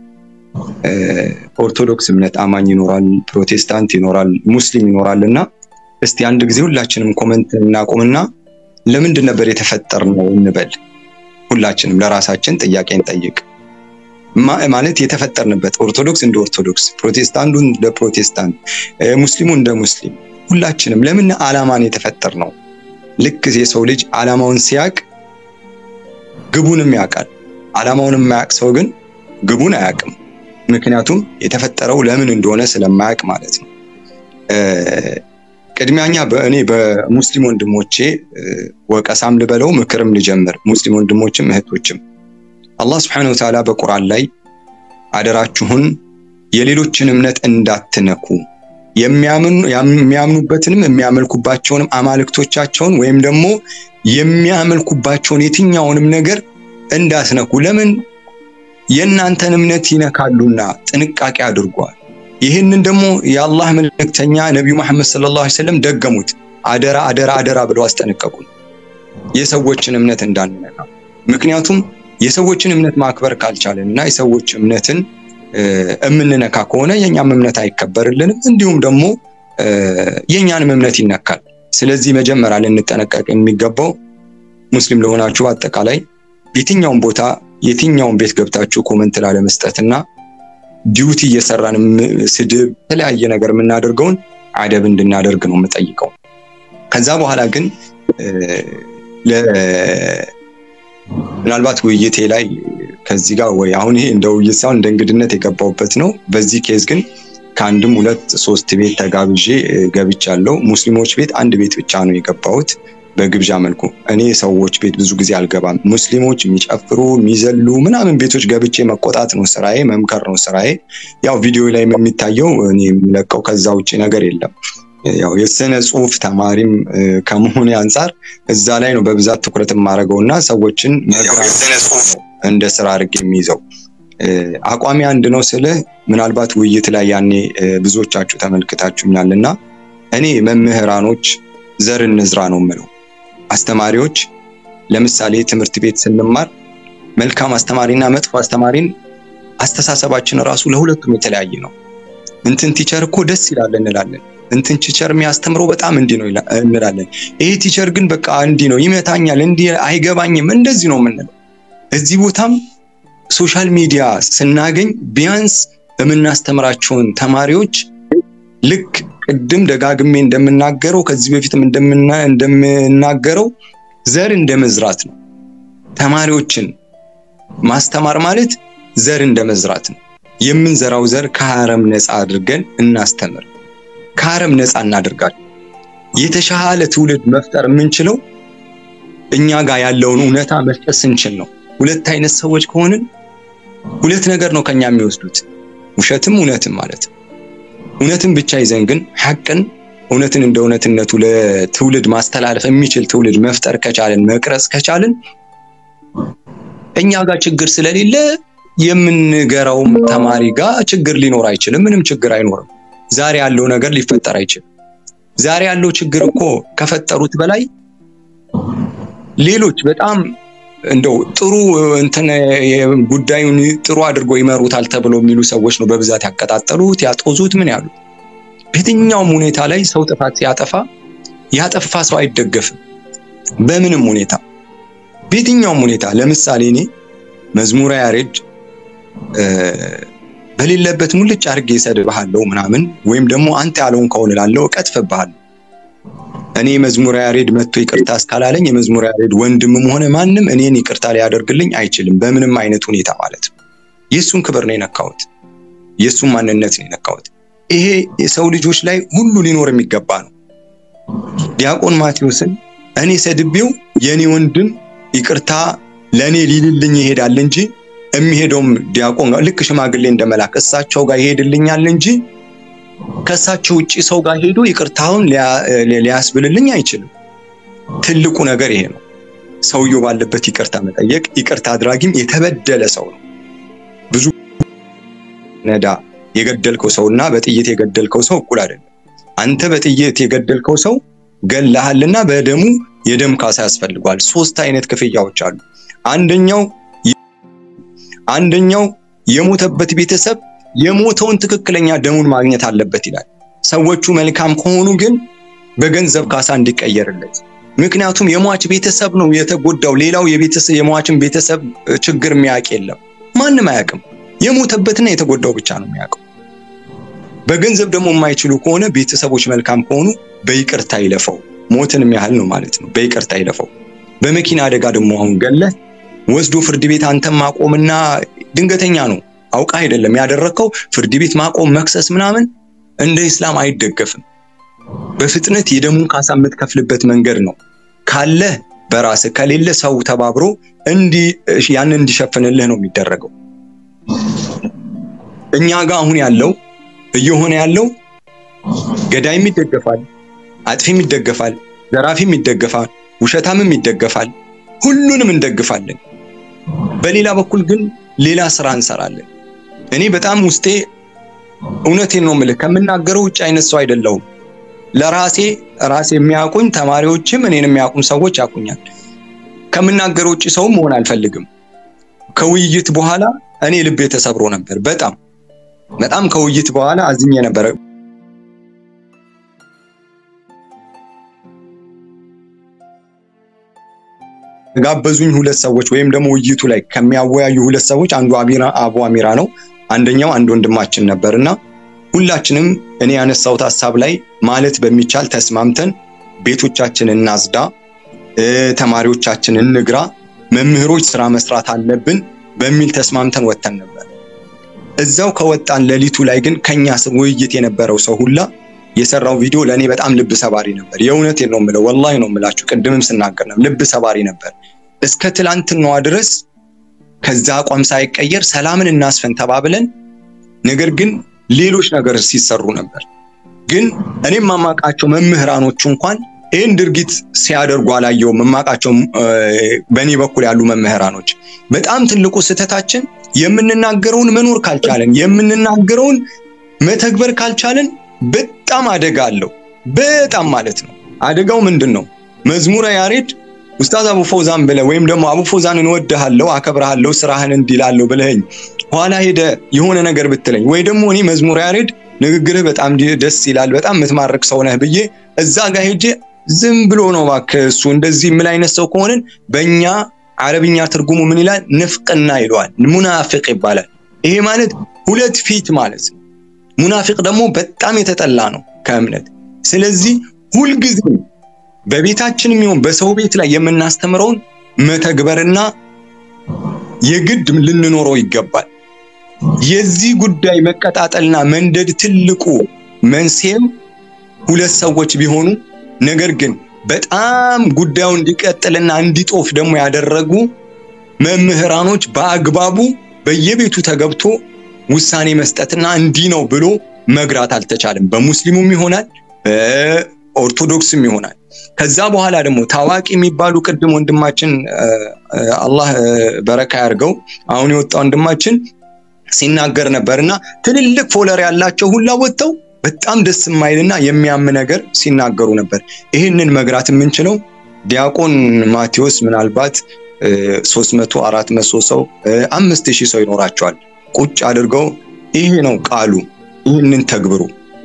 ኦርቶዶክስ እምነት አማኝ ይኖራል፣ ፕሮቴስታንት ይኖራል፣ ሙስሊም ይኖራል እና እስቲ አንድ ጊዜ ሁላችንም ኮመንት እናቁምና ለምንድን ነበር የተፈጠርነው እንበል። ሁላችንም ለራሳችን ጥያቄ እንጠይቅ። ማለት የተፈጠርንበት ኦርቶዶክስ እንደ ኦርቶዶክስ፣ ፕሮቴስታንቱ እንደ ፕሮቴስታንት፣ ሙስሊሙ እንደ ሙስሊም ሁላችንም ለምን ዓላማን የተፈጠር ነው? ልክ የሰው ልጅ ዓላማውን ሲያቅ ግቡንም ያውቃል። ዓላማውን የማያውቅ ሰው ግን ግቡን አያውቅም። ምክንያቱም የተፈጠረው ለምን እንደሆነ ስለማያውቅ ማለት ነው። ቅድሚያኛ በእኔ በሙስሊም ወንድሞቼ ወቀሳም ልበለው ምክርም ልጀምር። ሙስሊም ወንድሞችም እህቶችም አላህ ስብሐነሁ ወተዓላ በቁርአን ላይ አደራችሁን የሌሎችን እምነት እንዳትነኩ የሚያምኑበትንም የሚያመልኩባቸውንም አማልክቶቻቸውን ወይም ደግሞ የሚያመልኩባቸውን የትኛውንም ነገር እንዳትነኩ፣ ለምን የእናንተን እምነት ይነካሉና ጥንቃቄ አድርጓል። ይህንን ደግሞ የአላህ መልእክተኛ ነቢዩ መሐመድ ሰለላሁ ዐለይሂ ወሰለም ደገሙት። አደራ አደራ አደራ ብለው አስጠነቀቁን፣ የሰዎችን እምነት እንዳንነካ። ምክንያቱም የሰዎችን እምነት ማክበር ካልቻለን እና የሰዎች እምነትን እምንነካ ከሆነ የእኛም እምነት አይከበርልንም፣ እንዲሁም ደግሞ የእኛንም እምነት ይነካል። ስለዚህ መጀመሪያ ልንጠነቀቅ የሚገባው ሙስሊም ለሆናችሁ በአጠቃላይ የትኛውን ቦታ የትኛውን ቤት ገብታችሁ ኮመንት ላለመስጠት እና ዲዩቲ እየሰራን ስድብ፣ የተለያየ ነገር የምናደርገውን አደብ እንድናደርግ ነው የምጠይቀው። ከዛ በኋላ ግን ምናልባት ውይይቴ ላይ ከዚህ ጋር ወይ አሁን ይሄ እንደ ውይይት ሳይሆን እንደ እንግድነት የገባሁበት ነው። በዚህ ኬዝ ግን ከአንድም ሁለት ሶስት ቤት ተጋብዤ ገብቻለሁ። ሙስሊሞች ቤት አንድ ቤት ብቻ ነው የገባሁት በግብዣ መልኩ። እኔ ሰዎች ቤት ብዙ ጊዜ አልገባም። ሙስሊሞች የሚጨፍሩ የሚዘሉ ምናምን ቤቶች ገብቼ መቆጣት ነው ስራዬ፣ መምከር ነው ስራዬ። ያው ቪዲዮ ላይ የሚታየው እኔ የሚለቀው ከዛ ውጭ ነገር የለም። ያው የስነ ጽሁፍ ተማሪም ከመሆኔ አንጻር እዛ ላይ ነው በብዛት ትኩረት የማደርገው እና ሰዎችን እንደ ስራ አድርጌ የሚይዘው አቋሚ አንድ ነው ስልህ ምናልባት ውይይት ላይ ያኔ ብዙዎቻችሁ ተመልክታችሁኛል እና እኔ መምህራኖች ዘር እንዝራ ነው የምለው። አስተማሪዎች ለምሳሌ ትምህርት ቤት ስንማር መልካም አስተማሪና መጥፎ አስተማሪን አስተሳሰባችን ራሱ ለሁለቱም የተለያየ ነው። እንትን ቲቸር እኮ ደስ ይላል እንላለን። እንትን ቲቸር የሚያስተምረው በጣም እንዲህ ነው እንላለን። ይሄ ቲቸር ግን በቃ እንዲህ ነው ይመታኛል፣ እንዲህ አይገባኝም፣ እንደዚህ ነው የምንለው። እዚህ ቦታም ሶሻል ሚዲያ ስናገኝ ቢያንስ የምናስተምራቸውን ተማሪዎች ልክ ቅድም ደጋግሜ እንደምናገረው ከዚህ በፊትም እንደምናገረው ዘር እንደ መዝራት ነው። ተማሪዎችን ማስተማር ማለት ዘር እንደ መዝራት ነው። የምንዘራው ዘር ከአረም ነፃ አድርገን እናስተምር። ከአረም ነፃ እናደርጋለን። የተሻለ ትውልድ መፍጠር የምንችለው እኛ ጋር ያለውን እውነታ መስጠት ስንችል ነው። ሁለት አይነት ሰዎች ከሆንን ሁለት ነገር ነው ከኛ የሚወስዱት፣ ውሸትም እውነትም ማለት ነው። እውነትን ብቻ ይዘን ግን ሐቅን እውነትን እንደ እውነትነቱ ለትውልድ ማስተላለፍ የሚችል ትውልድ መፍጠር ከቻልን መቅረጽ ከቻልን እኛ ጋር ችግር ስለሌለ የምንገራውም ተማሪ ጋር ችግር ሊኖር አይችልም። ምንም ችግር አይኖርም። ዛሬ ያለው ነገር ሊፈጠር አይችልም። ዛሬ ያለው ችግር እኮ ከፈጠሩት በላይ ሌሎች በጣም እንደው ጥሩ እንትን ጉዳዩን ጥሩ አድርጎ ይመሩታል ተብሎ የሚሉ ሰዎች ነው በብዛት ያቀጣጠሉት ያጦዙት ምን ያሉት። በየትኛውም ሁኔታ ላይ ሰው ጥፋት ሲያጠፋ ያጠፋ ሰው አይደገፍም። በምንም ሁኔታ በየትኛውም ሁኔታ ለምሳሌ እኔ መዝሙረ ያሬድ በሌለበት ሙልጭ አድርጌ እሰድብሃለሁ ምናምን ወይም ደግሞ አንተ ያለውን ከሆነ ላለው እቀጥፍብሃለሁ። እኔ መዝሙረ ያሬድ መጥቶ ይቅርታ እስካላለኝ የመዝሙረ ያሬድ ወንድምም ሆነ ማንም እኔን ይቅርታ ሊያደርግልኝ አይችልም፣ በምንም አይነት ሁኔታ ማለት ነው። የእሱን ክብር ነው የነካሁት፣ የእሱን ማንነት ነው የነካሁት። ይሄ የሰው ልጆች ላይ ሁሉ ሊኖር የሚገባ ነው። ዲያቆን ማቴዎስን እኔ ሰድቤው የእኔ ወንድም ይቅርታ ለእኔ ሊልልኝ ይሄዳል እንጂ የሚሄደውም ዲያቆን ጋር ልክ ሽማግሌ እንደመላክ እሳቸው ጋር ይሄድልኛል እንጂ ከእሳቸው ውጭ ሰው ጋር ሄዶ ይቅርታውን ሊያስብልልኝ አይችልም። ትልቁ ነገር ይሄ ነው። ሰውየው ባለበት ይቅርታ መጠየቅ፣ ይቅርታ አድራጊም የተበደለ ሰው ነው። ብዙ ነዳ የገደልከው ሰውና በጥይት የገደልከው ሰው እኩል አይደለም። አንተ በጥይት የገደልከው ሰው ገላሃልና በደሙ የደም ካሳ ያስፈልጓል። ሶስት አይነት ክፍያዎች አሉ። አንደኛው አንደኛው የሞተበት ቤተሰብ የሞተውን ትክክለኛ ደሙን ማግኘት አለበት ይላል። ሰዎቹ መልካም ከሆኑ ግን በገንዘብ ካሳ እንዲቀየርለት። ምክንያቱም የሟች ቤተሰብ ነው የተጎዳው። ሌላው የቤተሰብ የሟችን ቤተሰብ ችግር የሚያውቅ የለም፣ ማንም አያውቅም። የሞተበትና የተጎዳው ብቻ ነው የሚያውቀው። በገንዘብ ደግሞ የማይችሉ ከሆነ ቤተሰቦች መልካም ከሆኑ በይቅርታ ይለፈው። ሞትንም ያህል ነው ማለት ነው። በይቅርታ ይለፈው። በመኪና አደጋ ደግሞ አሁን ገለህ ወስዶ ፍርድ ቤት አንተም ማቆምና ድንገተኛ ነው አውቃ አይደለም ያደረግከው። ፍርድ ቤት ማቆም መክሰስ ምናምን እንደ ኢስላም አይደገፍም። በፍጥነት የደሙን ካሳ የምትከፍልበት መንገድ ነው ካለ በራስህ ከሌለ ሰው ተባብሮ እንዲ ያንን እንዲሸፍንልህ ነው የሚደረገው። እኛ ጋር አሁን ያለው እየሆነ ያለው ገዳይም ይደገፋል፣ አጥፊም ይደገፋል፣ ዘራፊም ይደገፋል፣ ውሸታምም ይደገፋል። ሁሉንም እንደግፋለን። በሌላ በኩል ግን ሌላ ስራ እንሰራለን። እኔ በጣም ውስጤ እውነቴን ነው የምልህ ከምናገረው ውጭ አይነት ሰው አይደለሁም። ለራሴ ራሴ የሚያውቁኝ ተማሪዎችም እኔን የሚያውቁም ሰዎች ያውቁኛል። ከምናገረው ውጭ ሰውም መሆን አልፈልግም። ከውይይት በኋላ እኔ ልቤ ተሰብሮ ነበር። በጣም በጣም ከውይይት በኋላ አዝኜ ነበረ። ጋበዙኝ ሁለት ሰዎች ወይም ደግሞ ውይይቱ ላይ ከሚያወያዩ ሁለት ሰዎች አንዱ አቢራ አቡ አሚራ ነው። አንደኛው አንድ ወንድማችን ነበርና ሁላችንም እኔ ያነሳሁት ሀሳብ ላይ ማለት በሚቻል ተስማምተን ቤቶቻችን እናጽዳ፣ ተማሪዎቻችን እንግራ፣ መምህሮች ስራ መስራት አለብን በሚል ተስማምተን ወጥተን ነበር። እዛው ከወጣን ሌሊቱ ላይ ግን ከኛ ውይይት የነበረው ሰው ሁላ የሰራው ቪዲዮ ለእኔ በጣም ልብ ሰባሪ ነበር። የእውነቴን ነው የምለው፣ ወላሂ ነው የምላችሁ። ቅድምም ስናገር ነው ልብ ሰባሪ ነበር። እስከ ትላንትናዋ ድረስ ከዛ አቋም ሳይቀየር ሰላምን እናስፈን ተባብለን፣ ነገር ግን ሌሎች ነገር ሲሰሩ ነበር። ግን እኔም ማማቃቸው መምህራኖቹ እንኳን ይህን ድርጊት ሲያደርጉ አላየውም። የማውቃቸው በእኔ በኩል ያሉ መምህራኖች በጣም ትልቁ ስህተታችን የምንናገረውን መኖር ካልቻለን፣ የምንናገረውን መተግበር ካልቻለን በጣም አደጋ አለው። በጣም ማለት ነው። አደጋው ምንድን ነው? መዝሙረ ያሬድ ኡስታዝ አቡ ፎዛን ብለህ ወይም ደግሞ አቡ ፎዛን እንወድሃለሁ፣ አከብርሃለሁ፣ ስራህን እንዲላለሁ ብለኸኝ ኋላ ሄደ የሆነ ነገር ብትለኝ ወይ ደግሞ እኔ መዝሙረ ያሬድ ንግግርህ በጣም ደስ ይላል፣ በጣም የምትማርክ ሰው ነህ ብዬ እዛ ጋር ሄጄ ዝም ብሎ ነው እባክህ እሱ እንደዚህ የምል አይነት ሰው ከሆንን በእኛ አረብኛ ትርጉሙ ምን ይላል? ንፍቅና ይለዋል። ሙናፊቅ ይባላል። ይሄ ማለት ሁለት ፊት ማለት ነው። ሙናፊቅ ደግሞ በጣም የተጠላ ነው ከእምነት። ስለዚህ ሁልጊዜ በቤታችንም ይሁን በሰው ቤት ላይ የምናስተምረውን መተግበርና የግድ ልንኖረው ይገባል። የዚህ ጉዳይ መቀጣጠልና መንደድ ትልቁ መንስኤም ሁለት ሰዎች ቢሆኑ ነገር ግን በጣም ጉዳዩ እንዲቀጥልና እንዲጦፍ ደግሞ ያደረጉ መምህራኖች በአግባቡ በየቤቱ ተገብቶ ውሳኔ መስጠትና እንዲህ ነው ብሎ መግራት አልተቻለም። በሙስሊሙም ይሆናል በኦርቶዶክስም ይሆናል። ከዛ በኋላ ደግሞ ታዋቂ የሚባሉ ቅድም ወንድማችን አላህ በረካ ያርገው አሁን የወጣ ወንድማችን ሲናገር ነበር እና ትልልቅ ፎለር ያላቸው ሁላ ወጥተው በጣም ደስ የማይልና የሚያም ነገር ሲናገሩ ነበር። ይህንን መግራት የምንችለው ዲያቆን ማቴዎስ ምናልባት ሶስት መቶ አራት መቶ ሰው አምስት ሺህ ሰው ይኖራቸዋል። ቁጭ አድርገው ይሄ ነው ቃሉ፣ ይህንን ተግብሩ።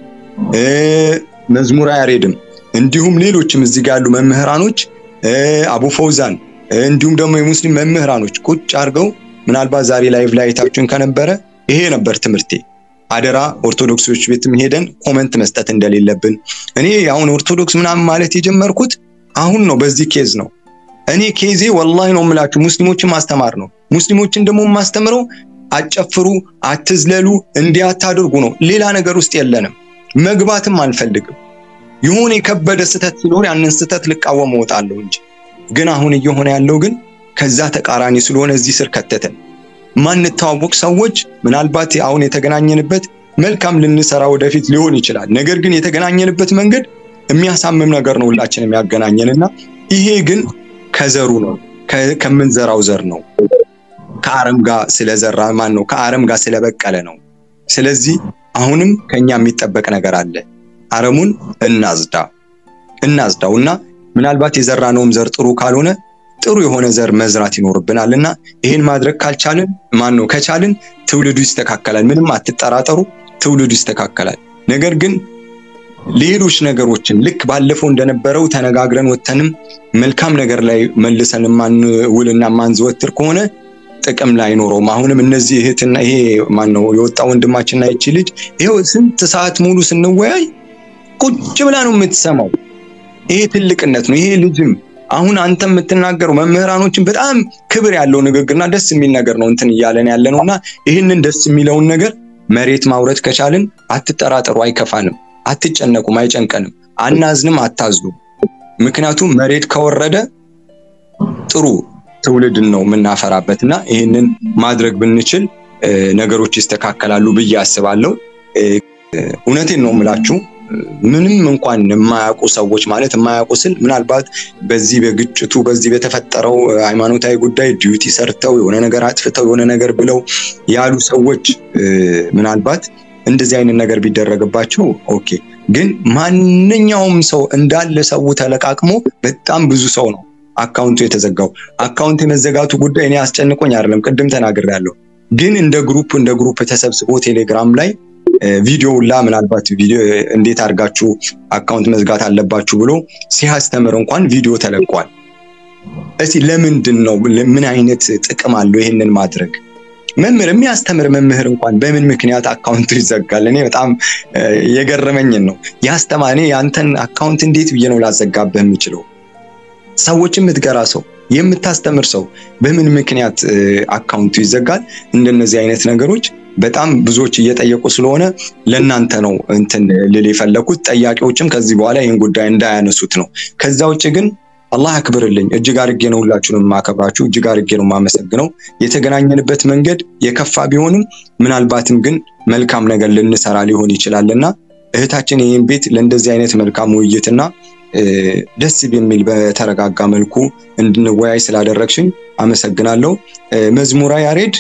መዝሙረ ያሬድም እንዲሁም ሌሎችም እዚህ ጋር ያሉ መምህራኖች አቡ ፈውዛን እንዲሁም ደግሞ የሙስሊም መምህራኖች ቁጭ አድርገው ምናልባት ዛሬ ላይቭ ላይ አይታችሁን ከነበረ ይሄ ነበር ትምህርቴ። አደራ ኦርቶዶክሶች ቤትም ሄደን ኮመንት መስጠት እንደሌለብን። እኔ አሁን ኦርቶዶክስ ምናምን ማለት የጀመርኩት አሁን ነው፣ በዚህ ኬዝ ነው። እኔ ኬዜ ወላሂ ነው የምላችሁ ሙስሊሞችን ማስተማር ነው። ሙስሊሞችን ደግሞ የማስተምረው አጨፍሩ፣ አትዝለሉ፣ እንዲህ አታድርጉ ነው። ሌላ ነገር ውስጥ የለንም። መግባትም አንፈልግም። የሆነ የከበደ ስህተት ሲኖር ያንን ስህተት ልቃወም እወጣለሁ እንጂ ግን አሁን እየሆነ ያለው ግን ከዛ ተቃራኒ ስለሆነ እዚህ ስር ከተተን። ማንተዋወቅ ሰዎች ምናልባት አሁን የተገናኘንበት መልካም ልንሰራ ወደፊት ሊሆን ይችላል። ነገር ግን የተገናኘንበት መንገድ የሚያሳምም ነገር ነው ሁላችን የሚያገናኘንና ይሄ ግን ከዘሩ ነው ከምንዘራው ዘር ነው ከአረም ጋር ስለዘራ ማን ነው ከአረም ጋር ስለበቀለ ነው። ስለዚህ አሁንም ከኛ የሚጠበቅ ነገር አለ። አረሙን እናዝዳ እናዝዳው እና ምናልባት የዘራነውም ዘር ጥሩ ካልሆነ ጥሩ የሆነ ዘር መዝራት ይኖርብናል እና ይህን ማድረግ ካልቻልን ማን ነው ከቻልን ትውልዱ ይስተካከላል። ምንም አትጠራጠሩ፣ ትውልዱ ይስተካከላል። ነገር ግን ሌሎች ነገሮችን ልክ ባለፈው እንደነበረው ተነጋግረን ወተንም መልካም ነገር ላይ መልሰን ማንውልና ማንዘወትር ከሆነ ጥቅም ላይ አይኖረውም። አሁንም እነዚህ እህትና ይሄ ማን ነው የወጣ ወንድማችንና ይቺ ልጅ ይሄው ስንት ሰዓት ሙሉ ስንወያይ ቁጭ ብላ ነው የምትሰማው። ይሄ ትልቅነት ነው። ይሄ ልጅም አሁን አንተ የምትናገረው መምህራኖችን በጣም ክብር ያለው ንግግርና ደስ የሚል ነገር ነው እንትን እያለን ያለ ነው እና ይህንን ደስ የሚለውን ነገር መሬት ማውረድ ከቻልን አትጠራጠሩ፣ አይከፋንም፣ አትጨነቁም፣ አይጨንቀንም፣ አናዝንም፣ አታዝኑም። ምክንያቱም መሬት ከወረደ ጥሩ ትውልድን ነው የምናፈራበት እና ይህንን ማድረግ ብንችል ነገሮች ይስተካከላሉ ብዬ አስባለሁ። እውነቴን ነው የምላችሁ። ምንም እንኳን የማያውቁ ሰዎች ማለት የማያውቁ ስል ምናልባት በዚህ በግጭቱ በዚህ በተፈጠረው ሃይማኖታዊ ጉዳይ ዲዩቲ ሰርተው የሆነ ነገር አጥፍተው የሆነ ነገር ብለው ያሉ ሰዎች ምናልባት እንደዚህ አይነት ነገር ቢደረግባቸው ኦኬ። ግን ማንኛውም ሰው እንዳለ ሰው ተለቃቅሞ በጣም ብዙ ሰው ነው አካውንቱ የተዘጋው። አካውንት የመዘጋቱ ጉዳይ እኔ አስጨንቆኝ አይደለም፣ ቅድም ተናግሬያለሁ። ግን እንደ ግሩፕ እንደ ግሩፕ ተሰብስቦ ቴሌግራም ላይ ቪዲዮ ላ ምናልባት ቪዲዮ እንዴት አድርጋችሁ አካውንት መዝጋት አለባችሁ ብሎ ሲያስተምር እንኳን ቪዲዮ ተለቋል። እስቲ ለምንድን ነው ምን አይነት ጥቅም አለው ይህንን ማድረግ? መምህር የሚያስተምር መምህር እንኳን በምን ምክንያት አካውንቱ ይዘጋል? እኔ በጣም የገረመኝን ነው ያስተማኔ ያንተን አካውንት እንዴት ብዬ ነው ላዘጋብህ የምችለው? ሰዎች የምትገራ ሰው የምታስተምር ሰው በምን ምክንያት አካውንቱ ይዘጋል? እንደነዚህ አይነት ነገሮች በጣም ብዙዎች እየጠየቁ ስለሆነ ለእናንተ ነው እንትን ልል የፈለኩት። ጠያቂዎችም ከዚህ በኋላ ይህን ጉዳይ እንዳያነሱት ነው። ከዛ ውጭ ግን አላህ አክብርልኝ። እጅግ አድርጌ ነው ሁላችሁንም የማከብራችሁ፣ እጅግ አድርጌ ነው የማመሰግነው። የተገናኘንበት መንገድ የከፋ ቢሆንም ምናልባትም ግን መልካም ነገር ልንሰራ ሊሆን ይችላል እና እህታችን ይህን ቤት ለእንደዚህ አይነት መልካም ውይይትና ደስ በሚል በተረጋጋ መልኩ እንድንወያይ ስላደረግሽኝ አመሰግናለሁ። መዝሙራ ያሬድ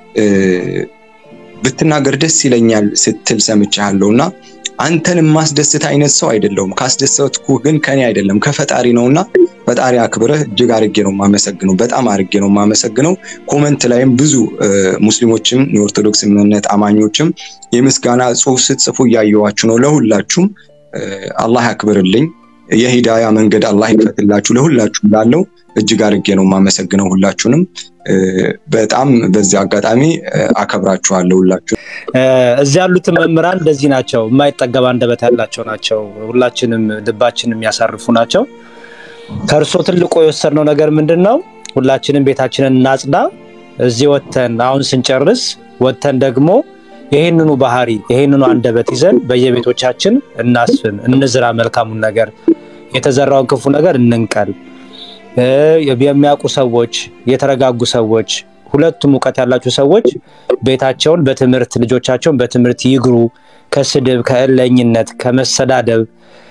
ብትናገር ደስ ይለኛል ስትል ሰምቻለሁ እና አንተን የማስደስት አይነት ሰው አይደለሁም። ካስደሰትኩ ግን ከኔ አይደለም ከፈጣሪ ነውና ፈጣሪ አክብረህ እጅግ አርጌ ነው የማመሰግነው። በጣም አርጌ ነው የማመሰግነው። ኮመንት ላይም ብዙ ሙስሊሞችም የኦርቶዶክስ እምነት አማኞችም የምስጋና ጽሑፍ ስትጽፉ እያየዋችሁ ነው። ለሁላችሁም አላህ ያክብርልኝ። የሂዳያ መንገድ አላህ ይክፈትላችሁ ለሁላችሁም ላለው እጅግ አድርጌ ነው የማመሰግነው ሁላችሁንም። በጣም በዚህ አጋጣሚ አከብራችኋለሁ ሁላችሁ። እዚህ ያሉትን መምህራን እንደዚህ ናቸው፣ የማይጠገብ አንደበት ያላቸው ናቸው። ሁላችንም ልባችን የሚያሳርፉ ናቸው። ከእርሶ ትልቁ የወሰድነው ነገር ምንድን ነው? ሁላችንም ቤታችንን እናጽዳ። እዚህ ወተን አሁን ስንጨርስ ወተን ደግሞ ይህንኑ ባህሪ ይህንኑ አንደበት ይዘን በየቤቶቻችን እናስፍን፣ እንዝራ መልካሙን ነገር፣ የተዘራውን ክፉ ነገር እንንቀል። የሚያውቁ ሰዎች፣ የተረጋጉ ሰዎች፣ ሁለቱም እውቀት ያላቸው ሰዎች ቤታቸውን በትምህርት ልጆቻቸውን በትምህርት ይግሩ። ከስድብ፣ ከእለኝነት፣ ከመሰዳደብ፣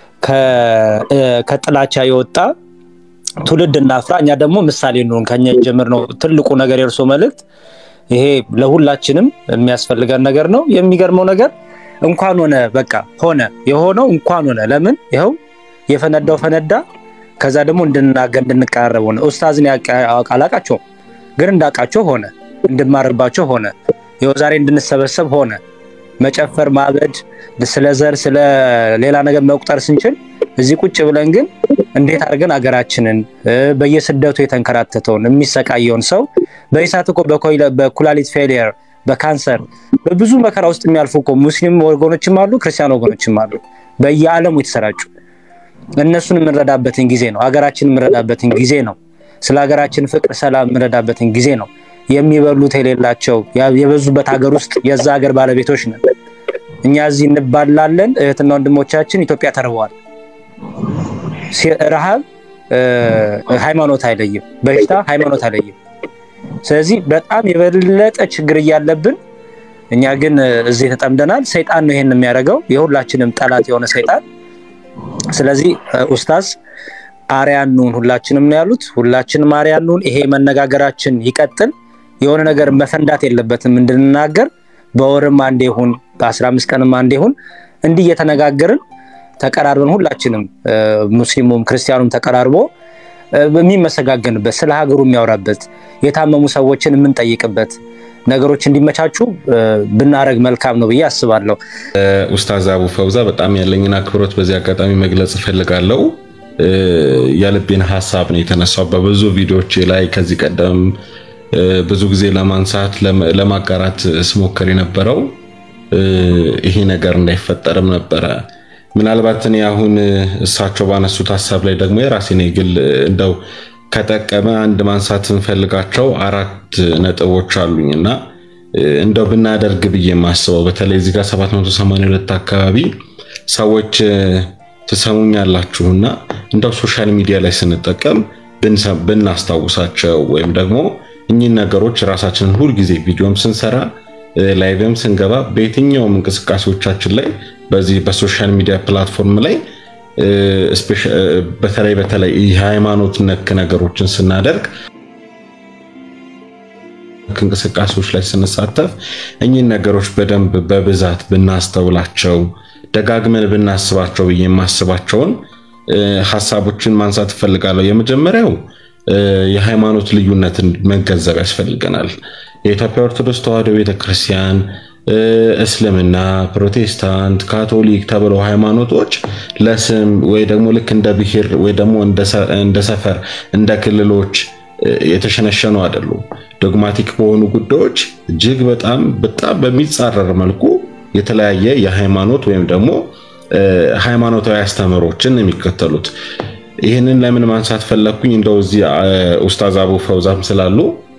ከጥላቻ የወጣ ትውልድ እናፍራ። እኛ ደግሞ ምሳሌ እንሆን። ከኛ ጀምር ነው ትልቁ ነገር የእርሶ መልእክት ይሄ ለሁላችንም የሚያስፈልገን ነገር ነው። የሚገርመው ነገር እንኳን ሆነ በቃ ሆነ የሆነው እንኳን ሆነ። ለምን ይኸው የፈነዳው ፈነዳ። ከዛ ደግሞ እንድናገር እንድንቀራረብ ሆነ። ኡስታዝን አላቃቸውም፣ ግን እንዳውቃቸው ሆነ፣ እንድማርባቸው ሆነ፣ ይኸው ዛሬ እንድንሰበሰብ ሆነ። መጨፈር፣ ማበድ፣ ስለ ዘር ስለ ሌላ ነገር መቁጠር ስንችል እዚህ ቁጭ ብለን ግን እንዴት አድርገን አገራችንን በየስደቱ የተንከራተተውን የሚሰቃየውን ሰው በኢሳት እኮ በኩላሊት ፌሊየር በካንሰር በብዙ መከራ ውስጥ የሚያልፉ እኮ ሙስሊም ወገኖችም አሉ፣ ክርስቲያን ወገኖችም አሉ በየዓለሙ የተሰራጩ እነሱን የምንረዳበትን ጊዜ ነው። ሀገራችን የምንረዳበትን ጊዜ ነው። ስለ ሀገራችን ፍቅር፣ ሰላም የምንረዳበትን ጊዜ ነው። የሚበሉት የሌላቸው የበዙበት ሀገር ውስጥ የዛ ሀገር ባለቤቶች ነን። እኛ እዚህ እንባላለን። እህትና ወንድሞቻችን ኢትዮጵያ ተርበዋል። ረሃብ ሃይማኖት አይለይም፣ በሽታ ሃይማኖት አይለይም። ስለዚህ በጣም የበለጠ ችግር እያለብን እኛ ግን እዚህ ተጠምደናል። ሰይጣን ነው ይሄን የሚያደርገው፣ የሁላችንም ጠላት የሆነ ሰይጣን። ስለዚህ ኡስታዝ አርያን እንሁን ሁላችንም ነው ያሉት። ሁላችንም አርያን እንሁን። ይሄ መነጋገራችን ይቀጥል። የሆነ ነገር መፈንዳት የለበትም እንድንናገር በወርም አንዴ ይሁን በአስራ አምስት ቀንም አንዴ ይሁን እንዲህ እየተነጋገርን ተቀራርበን ሁላችንም ሙስሊሙም ክርስቲያኑም ተቀራርቦ የሚመሰጋገንበት ስለ ሀገሩ የሚያወራበት የታመሙ ሰዎችን የምንጠይቅበት ነገሮች እንዲመቻቹ ብናደረግ መልካም ነው ብዬ አስባለሁ። ኡስታዝ አቡ ፈውዛ በጣም ያለኝን አክብሮት በዚህ አጋጣሚ መግለጽ እፈልጋለሁ። የልቤን ሀሳብ ነው የተነሳው በብዙ ቪዲዮዎች ላይ ከዚህ ቀደም ብዙ ጊዜ ለማንሳት ለማጋራት ስሞክር የነበረው ይሄ ነገር እንዳይፈጠርም ነበረ። ምናልባት እኔ አሁን እሳቸው ባነሱት ሀሳብ ላይ ደግሞ የራሴን የግል እንደው ከጠቀመ አንድ ማንሳት እንፈልጋቸው አራት ነጥቦች አሉኝ እና እንደው ብናደርግ ብዬ የማስበው በተለይ እዚህ ጋር 782 አካባቢ ሰዎች ትሰሙኛላችሁና እንደው ሶሻል ሚዲያ ላይ ስንጠቀም ብናስታውሳቸው ወይም ደግሞ እኚህን ነገሮች ራሳችንን ሁልጊዜ ቪዲዮም ስንሰራ ላይቭም ስንገባ በየትኛውም እንቅስቃሴዎቻችን ላይ በዚህ በሶሻል ሚዲያ ፕላትፎርም ላይ በተለይ በተለይ የሃይማኖት ነክ ነገሮችን ስናደርግ እንቅስቃሴዎች ላይ ስንሳተፍ እኚህን ነገሮች በደንብ በብዛት ብናስተውላቸው ደጋግመን ብናስባቸው ብዬ የማስባቸውን ሀሳቦችን ማንሳት እፈልጋለሁ። የመጀመሪያው የሃይማኖት ልዩነትን መገንዘብ ያስፈልገናል። የኢትዮጵያ ኦርቶዶክስ ተዋሕዶ ቤተክርስቲያን፣ እስልምና፣ ፕሮቴስታንት፣ ካቶሊክ ተብለው ሃይማኖቶች ለስም ወይ ደግሞ ልክ እንደ ብሔር ወይ ደግሞ እንደ ሰፈር እንደ ክልሎች የተሸነሸኑ አይደሉም። ዶግማቲክ በሆኑ ጉዳዮች እጅግ በጣም በጣም በሚጻረር መልኩ የተለያየ የሃይማኖት ወይም ደግሞ ሃይማኖታዊ አስተምህሮችን የሚከተሉት። ይህንን ለምን ማንሳት ፈለግኩኝ? እንደው እዚህ ኡስታዝ አቡ ፈውዛም ስላሉ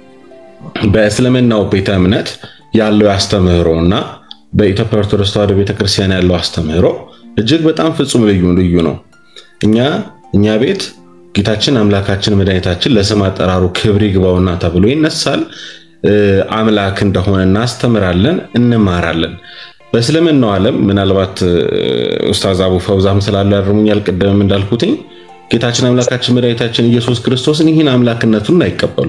በእስልምናው ቤተ እምነት ያለው አስተምህሮ እና በኢትዮጵያ ኦርቶዶክስ ተዋሕዶ ቤተክርስቲያን ያለው አስተምህሮ እጅግ በጣም ፍጹም ልዩ ልዩ ነው። እኛ እኛ ቤት ጌታችን አምላካችን መድኃኒታችን ለስም አጠራሩ ክብር ይግባውና ተብሎ ይነሳል። አምላክ እንደሆነ እናስተምራለን፣ እንማራለን። በእስልምናው ዓለም ምናልባት ኡስታዝ አቡ ፈውዛም ስላሉ ያርሙኛል። ቅድምም እንዳልኩትኝ ጌታችን አምላካችን መድኃኒታችን ኢየሱስ ክርስቶስን ይህን አምላክነቱን አይቀበሉ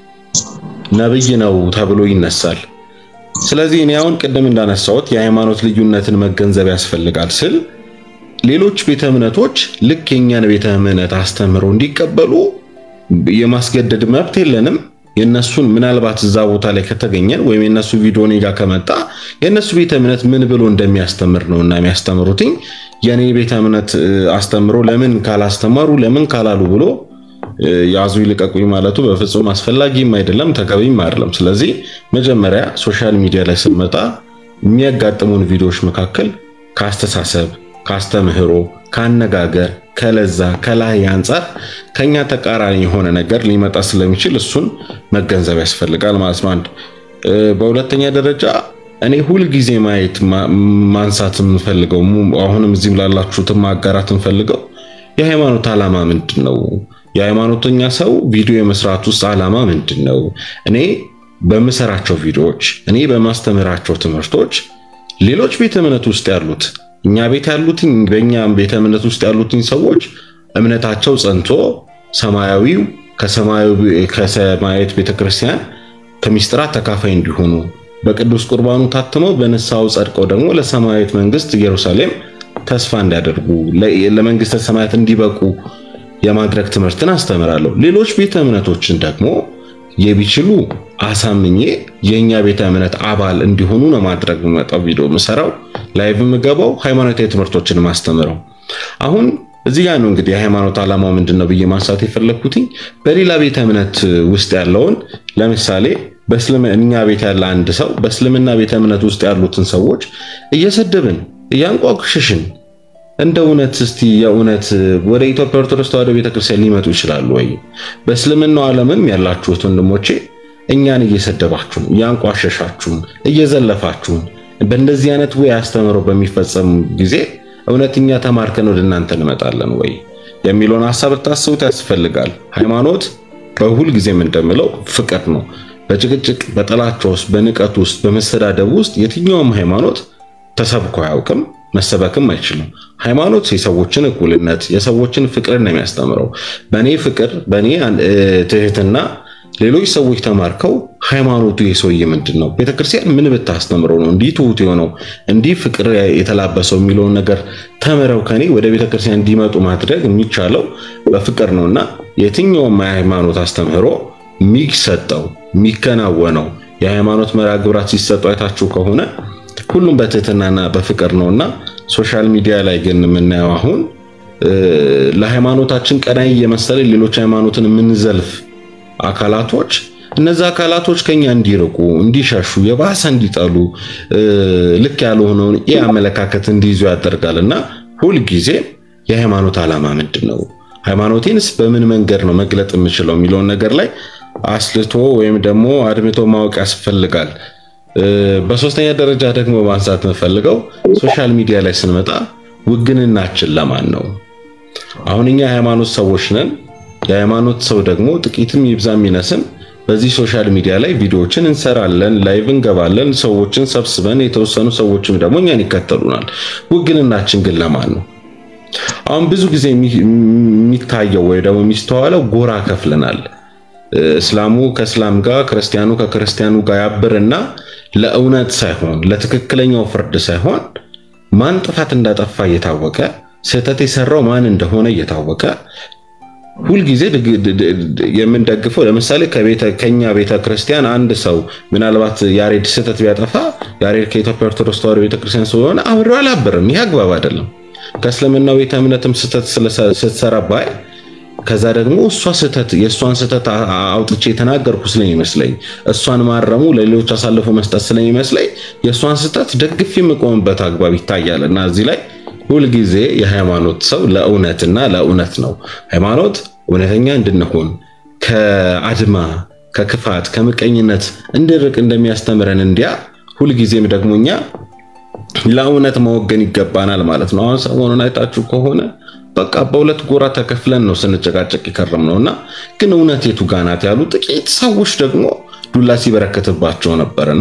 ነብይ ነው ተብሎ ይነሳል። ስለዚህ እኔ አሁን ቅድም እንዳነሳሁት የሃይማኖት ልዩነትን መገንዘብ ያስፈልጋል ስል ሌሎች ቤተ እምነቶች ልክ የኛን ቤተ እምነት አስተምሮ እንዲቀበሉ የማስገደድ መብት የለንም። የነሱን ምናልባት እዛ ቦታ ላይ ከተገኘን ወይም የነሱ ቪዲዮ እኔ ጋር ከመጣ የነሱ ቤተ እምነት ምን ብሎ እንደሚያስተምር ነው እና የሚያስተምሩትኝ የኔ ቤተ እምነት አስተምሮ ለምን ካላስተማሩ ለምን ካላሉ ብሎ ያዙ ይልቀቁኝ ማለቱ በፍጹም አስፈላጊም አይደለም ተገቢም አይደለም። ስለዚህ መጀመሪያ ሶሻል ሚዲያ ላይ ስንመጣ የሚያጋጥሙን ቪዲዮዎች መካከል ከአስተሳሰብ፣ ከአስተምህሮ፣ ከአነጋገር፣ ከለዛ፣ ከላይ አንጻር ከኛ ተቃራኒ የሆነ ነገር ሊመጣ ስለሚችል እሱን መገንዘብ ያስፈልጋል ማለት ነው። አንድ በሁለተኛ ደረጃ እኔ ሁልጊዜ ማየት ማንሳት የምፈልገው አሁንም እዚህም ላላችሁትም ማጋራት የምፈልገው የሃይማኖት ዓላማ ምንድን ነው? የሃይማኖተኛ ሰው ቪዲዮ የመስራት ውስጥ ዓላማ ምንድን ነው? እኔ በምሰራቸው ቪዲዮዎች፣ እኔ በማስተምራቸው ትምህርቶች ሌሎች ቤተ እምነት ውስጥ ያሉት እኛ ቤት ያሉትኝ በእኛ ቤተ እምነት ውስጥ ያሉትኝ ሰዎች እምነታቸው ጸንቶ ሰማያዊው ከሰማያዊት ቤተክርስቲያን ከሚስጥራት ተካፋይ እንዲሆኑ በቅዱስ ቁርባኑ ታትመው በንስሐው ጸድቀው ደግሞ ለሰማያዊት መንግስት ኢየሩሳሌም ተስፋ እንዲያደርጉ ለመንግስተ ሰማያት እንዲበቁ የማድረግ ትምህርትን አስተምራለሁ። ሌሎች ቤተ እምነቶችን ደግሞ የቢችሉ አሳምኜ የኛ ቤተ እምነት አባል እንዲሆኑ ነው ማድረግ መጣው ቪዲዮ ምሰራው ላይቭ ምገባው ሃይማኖታዊ ትምህርቶችን ማስተምረው። አሁን እዚህ ጋር ነው እንግዲህ የሃይማኖት ዓላማው ምንድን ነው ብዬ ማንሳት የፈለግኩትኝ በሌላ ቤተ እምነት ውስጥ ያለውን ለምሳሌ በእስልምና ቤት ያለ አንድ ሰው በእስልምና ቤተ እምነት ውስጥ ያሉትን ሰዎች እየሰደብን እያንቋቁሽሽን እንደ እውነት እስቲ የእውነት ወደ ኢትዮጵያ ኦርቶዶክስ ተዋሕዶ ቤተክርስቲያን ሊመጡ ይችላሉ ወይ? በእስልምናው ዓለምም ያላችሁት ወንድሞቼ እኛን እየሰደባችሁን፣ እያንቋሸሻችሁን፣ እየዘለፋችሁን በእንደዚህ አይነት ወይ አስተምሮ በሚፈጸም ጊዜ እውነት እኛ ተማርከን ወደ እናንተ እንመጣለን ወይ የሚለውን ሀሳብ ልታስቡት ያስፈልጋል። ሃይማኖት በሁል ጊዜም እንደምለው ፍቅር ነው። በጭቅጭቅ በጥላቻ ውስጥ በንቀት ውስጥ በመሰዳደብ ውስጥ የትኛውም ሃይማኖት ተሰብኮ አያውቅም፣ መሰበክም አይችልም። ሃይማኖት የሰዎችን እኩልነት የሰዎችን ፍቅርን ነው የሚያስተምረው። በእኔ ፍቅር በእኔ ትህትና ሌሎች ሰዎች ተማርከው ሃይማኖቱ የሰውዬ ምንድን ነው ቤተክርስቲያን ምን ብታስተምረው ነው እንዲህ ትሁት የሆነው እንዲህ ፍቅር የተላበሰው የሚለውን ነገር ተምረው ከኔ ወደ ቤተክርስቲያን እንዲመጡ ማድረግ የሚቻለው በፍቅር ነው እና የትኛውም የሃይማኖት አስተምህሮ የሚሰጠው የሚከናወነው የሃይማኖት መርሃ ግብራት ሲሰጡ አይታችሁ ከሆነ ሁሉም በትህትናና በፍቅር ነው እና ሶሻል ሚዲያ ላይ ግን የምናየው አሁን ለሃይማኖታችን ቀናይ የመሰለ ሌሎች ሃይማኖትን የምንዘልፍ አካላቶች እነዚህ አካላቶች ከኛ እንዲርቁ እንዲሸሹ የባሰ እንዲጠሉ ልክ ያልሆነውን ይህ አመለካከት እንዲይዙ ያደርጋል እና ሁልጊዜ የሃይማኖት ዓላማ ምንድን ነው? ሃይማኖቴንስ በምን መንገድ ነው መግለጥ የምችለው የሚለውን ነገር ላይ አስልቶ ወይም ደግሞ አድምቶ ማወቅ ያስፈልጋል። በሶስተኛ ደረጃ ደግሞ ማንሳት የምፈልገው ሶሻል ሚዲያ ላይ ስንመጣ ውግንናችን ለማን ነው? አሁን እኛ የሃይማኖት ሰዎች ነን። የሃይማኖት ሰው ደግሞ ጥቂትም ይብዛም ይነስም በዚህ ሶሻል ሚዲያ ላይ ቪዲዮዎችን እንሰራለን፣ ላይቭ እንገባለን፣ ሰዎችን ሰብስበን የተወሰኑ ሰዎችም ደግሞ እኛን ይከተሉናል። ውግንናችን ግን ለማን ነው? አሁን ብዙ ጊዜ የሚታየው ወይ ደግሞ የሚስተዋለው ጎራ ከፍለናል። እስላሙ ከእስላም ጋር፣ ክርስቲያኑ ከክርስቲያኑ ጋር ያብርና ለእውነት ሳይሆን ለትክክለኛው ፍርድ ሳይሆን ማን ጥፋት እንዳጠፋ እየታወቀ ስህተት የሰራው ማን እንደሆነ እየታወቀ ሁልጊዜ የምንደግፈው ለምሳሌ ከኛ ቤተ ክርስቲያን አንድ ሰው ምናልባት ያሬድ ስህተት ቢያጠፋ ያሬድ ከኢትዮጵያ ኦርቶዶክስ ተዋሕዶ ቤተክርስቲያን ስለሆነ አብሬው አላብርም። ይህ አግባብ አይደለም። ከእስልምናው ቤተ እምነትም ስህተት ስትሰራ ባይ ከዛ ደግሞ እሷ ስህተት የእሷን ስህተት አውጥቼ የተናገርኩ ስለሚመስለኝ እሷን ማረሙ ለሌሎች አሳልፎ መስጠት ስለሚመስለኝ የእሷን ስህተት ደግፍ የምቆምበት አግባብ ይታያል እና እዚህ ላይ ሁልጊዜ የሃይማኖት ሰው ለእውነትና ለእውነት ነው። ሃይማኖት እውነተኛ እንድንሆን ከአድማ ከክፋት ከምቀኝነት እንድርቅ እንደሚያስተምረን እንዲያ ሁልጊዜም ደግሞ እኛ ለእውነት መወገን ይገባናል ማለት ነው። አሁን ሰሞኑን አይታችሁ ከሆነ በቃ በሁለት ጎራ ተከፍለን ነው ስንጨቃጨቅ የከረም ነው እና ግን እውነት የቱ ጋ ናት ያሉ ጥቂት ሰዎች ደግሞ ዱላ ሲበረከትባቸው ነበርና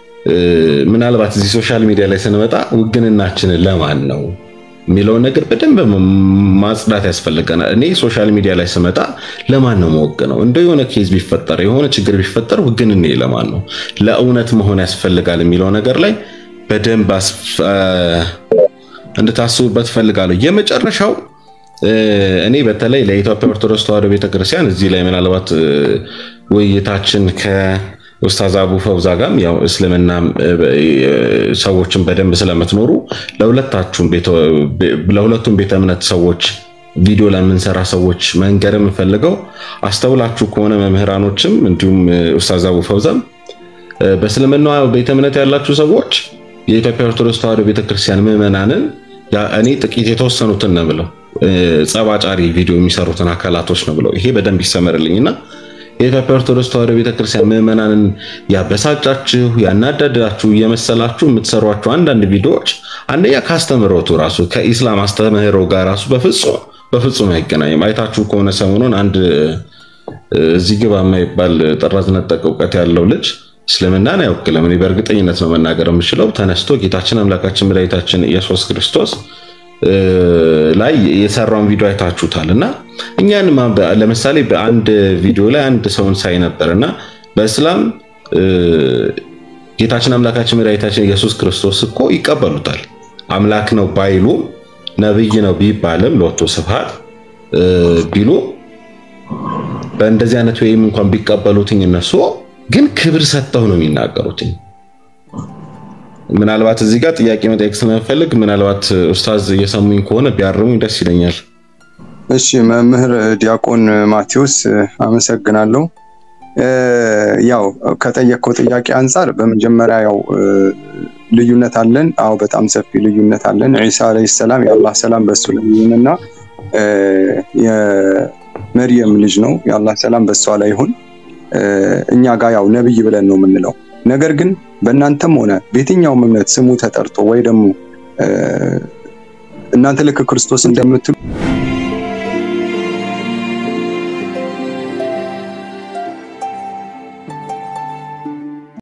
ምናልባት እዚህ ሶሻል ሚዲያ ላይ ስንመጣ ውግንናችንን ለማን ነው የሚለውን ነገር በደንብ ማጽዳት ያስፈልገናል። እኔ ሶሻል ሚዲያ ላይ ስመጣ ለማን ነው መወገነው? እንደ የሆነ ኬዝ ቢፈጠር የሆነ ችግር ቢፈጠር ውግንኔ ለማን ነው? ለእውነት መሆን ያስፈልጋል የሚለው ነገር ላይ በደንብ እንድታስቡበት ፈልጋለሁ። የመጨረሻው እኔ በተለይ ለኢትዮጵያ ኦርቶዶክስ ተዋሕዶ ቤተክርስቲያን እዚህ ላይ ምናልባት ውይይታችን ከኡስታዝ አቡ ፈውዛ ጋርም ያው እስልምና ሰዎችን በደንብ ስለምትኖሩ ለሁለቱም ቤተ እምነት ሰዎች ቪዲዮ ለምንሰራ ሰዎች መንገር የምፈልገው አስተውላችሁ ከሆነ መምህራኖችም እንዲሁም ኡስታዝ አቡ ፈውዛም በእስልምና ቤተ እምነት ያላችሁ ሰዎች የኢትዮጵያ ኦርቶዶክስ ተዋሕዶ ቤተክርስቲያን ምዕመናንን እኔ ጥቂት የተወሰኑትን ነው ብለው ጸባጫሪ ቪዲዮ የሚሰሩትን አካላቶች ነው ብለው ይሄ በደንብ ይሰመርልኝና የኢትዮጵያ ኦርቶዶክስ ተዋሕዶ ቤተክርስቲያን ምዕመናንን ያበሳጫችሁ ያናደዳችሁ እየመሰላችሁ የምትሰሯቸው አንዳንድ ቪዲዮዎች አንደኛ ከአስተምህሮቱ ራሱ ከኢስላም አስተምህሮ ጋር ራሱ በፍጹም በፍጹም አይገናኝም። አይታችሁ ከሆነ ሰሞኑን አንድ እዚህ ግባ የማይባል ጥራዝ ነጠቅ እውቀት ያለው ልጅ እስልምናን አይወክልም። እኔ በእርግጠኝነት ነው መናገር የምችለው። ተነስቶ ጌታችን አምላካችን መድኃኒታችን ኢየሱስ ክርስቶስ ላይ የሰራውን ቪዲዮ አይታችሁታል እና እኛን ለምሳሌ በአንድ ቪዲዮ ላይ አንድ ሰውን ሳይ ነበር እና በእስላም ጌታችን አምላካችን መድኃኒታችን ኢየሱስ ክርስቶስ እኮ ይቀበሉታል። አምላክ ነው ባይሉ ነብይ ነው ቢባልም ለወቶ ስብሐት ቢሉ በእንደዚህ አይነት ወይም እንኳን ቢቀበሉትኝ እነሱ ግን ክብር ሰጥተው ነው የሚናገሩትኝ። ምናልባት እዚህ ጋር ጥያቄ መጠየቅ ስለምፈልግ ምናልባት ኡስታዝ እየሰሙኝ ከሆነ ቢያርሙኝ ደስ ይለኛል። እሺ መምህር ዲያቆን ማቴዎስ አመሰግናለሁ። ያው ከጠየቅከው ጥያቄ አንጻር በመጀመሪያ ያው ልዩነት አለን። አዎ በጣም ሰፊ ልዩነት አለን። ዒሳ ዓለይሂ ሰላም የአላህ ሰላም በሱ ላይ ይሁንና የመርየም ልጅ ነው። የአላህ ሰላም በሷ ላይ ይሁን። እኛ ጋር ያው ነብይ ብለን ነው የምንለው። ነገር ግን በእናንተም ሆነ በየትኛውም እምነት ስሙ ተጠርቶ ወይ ደግሞ እናንተ ልክ ክርስቶስ እንደምትሉ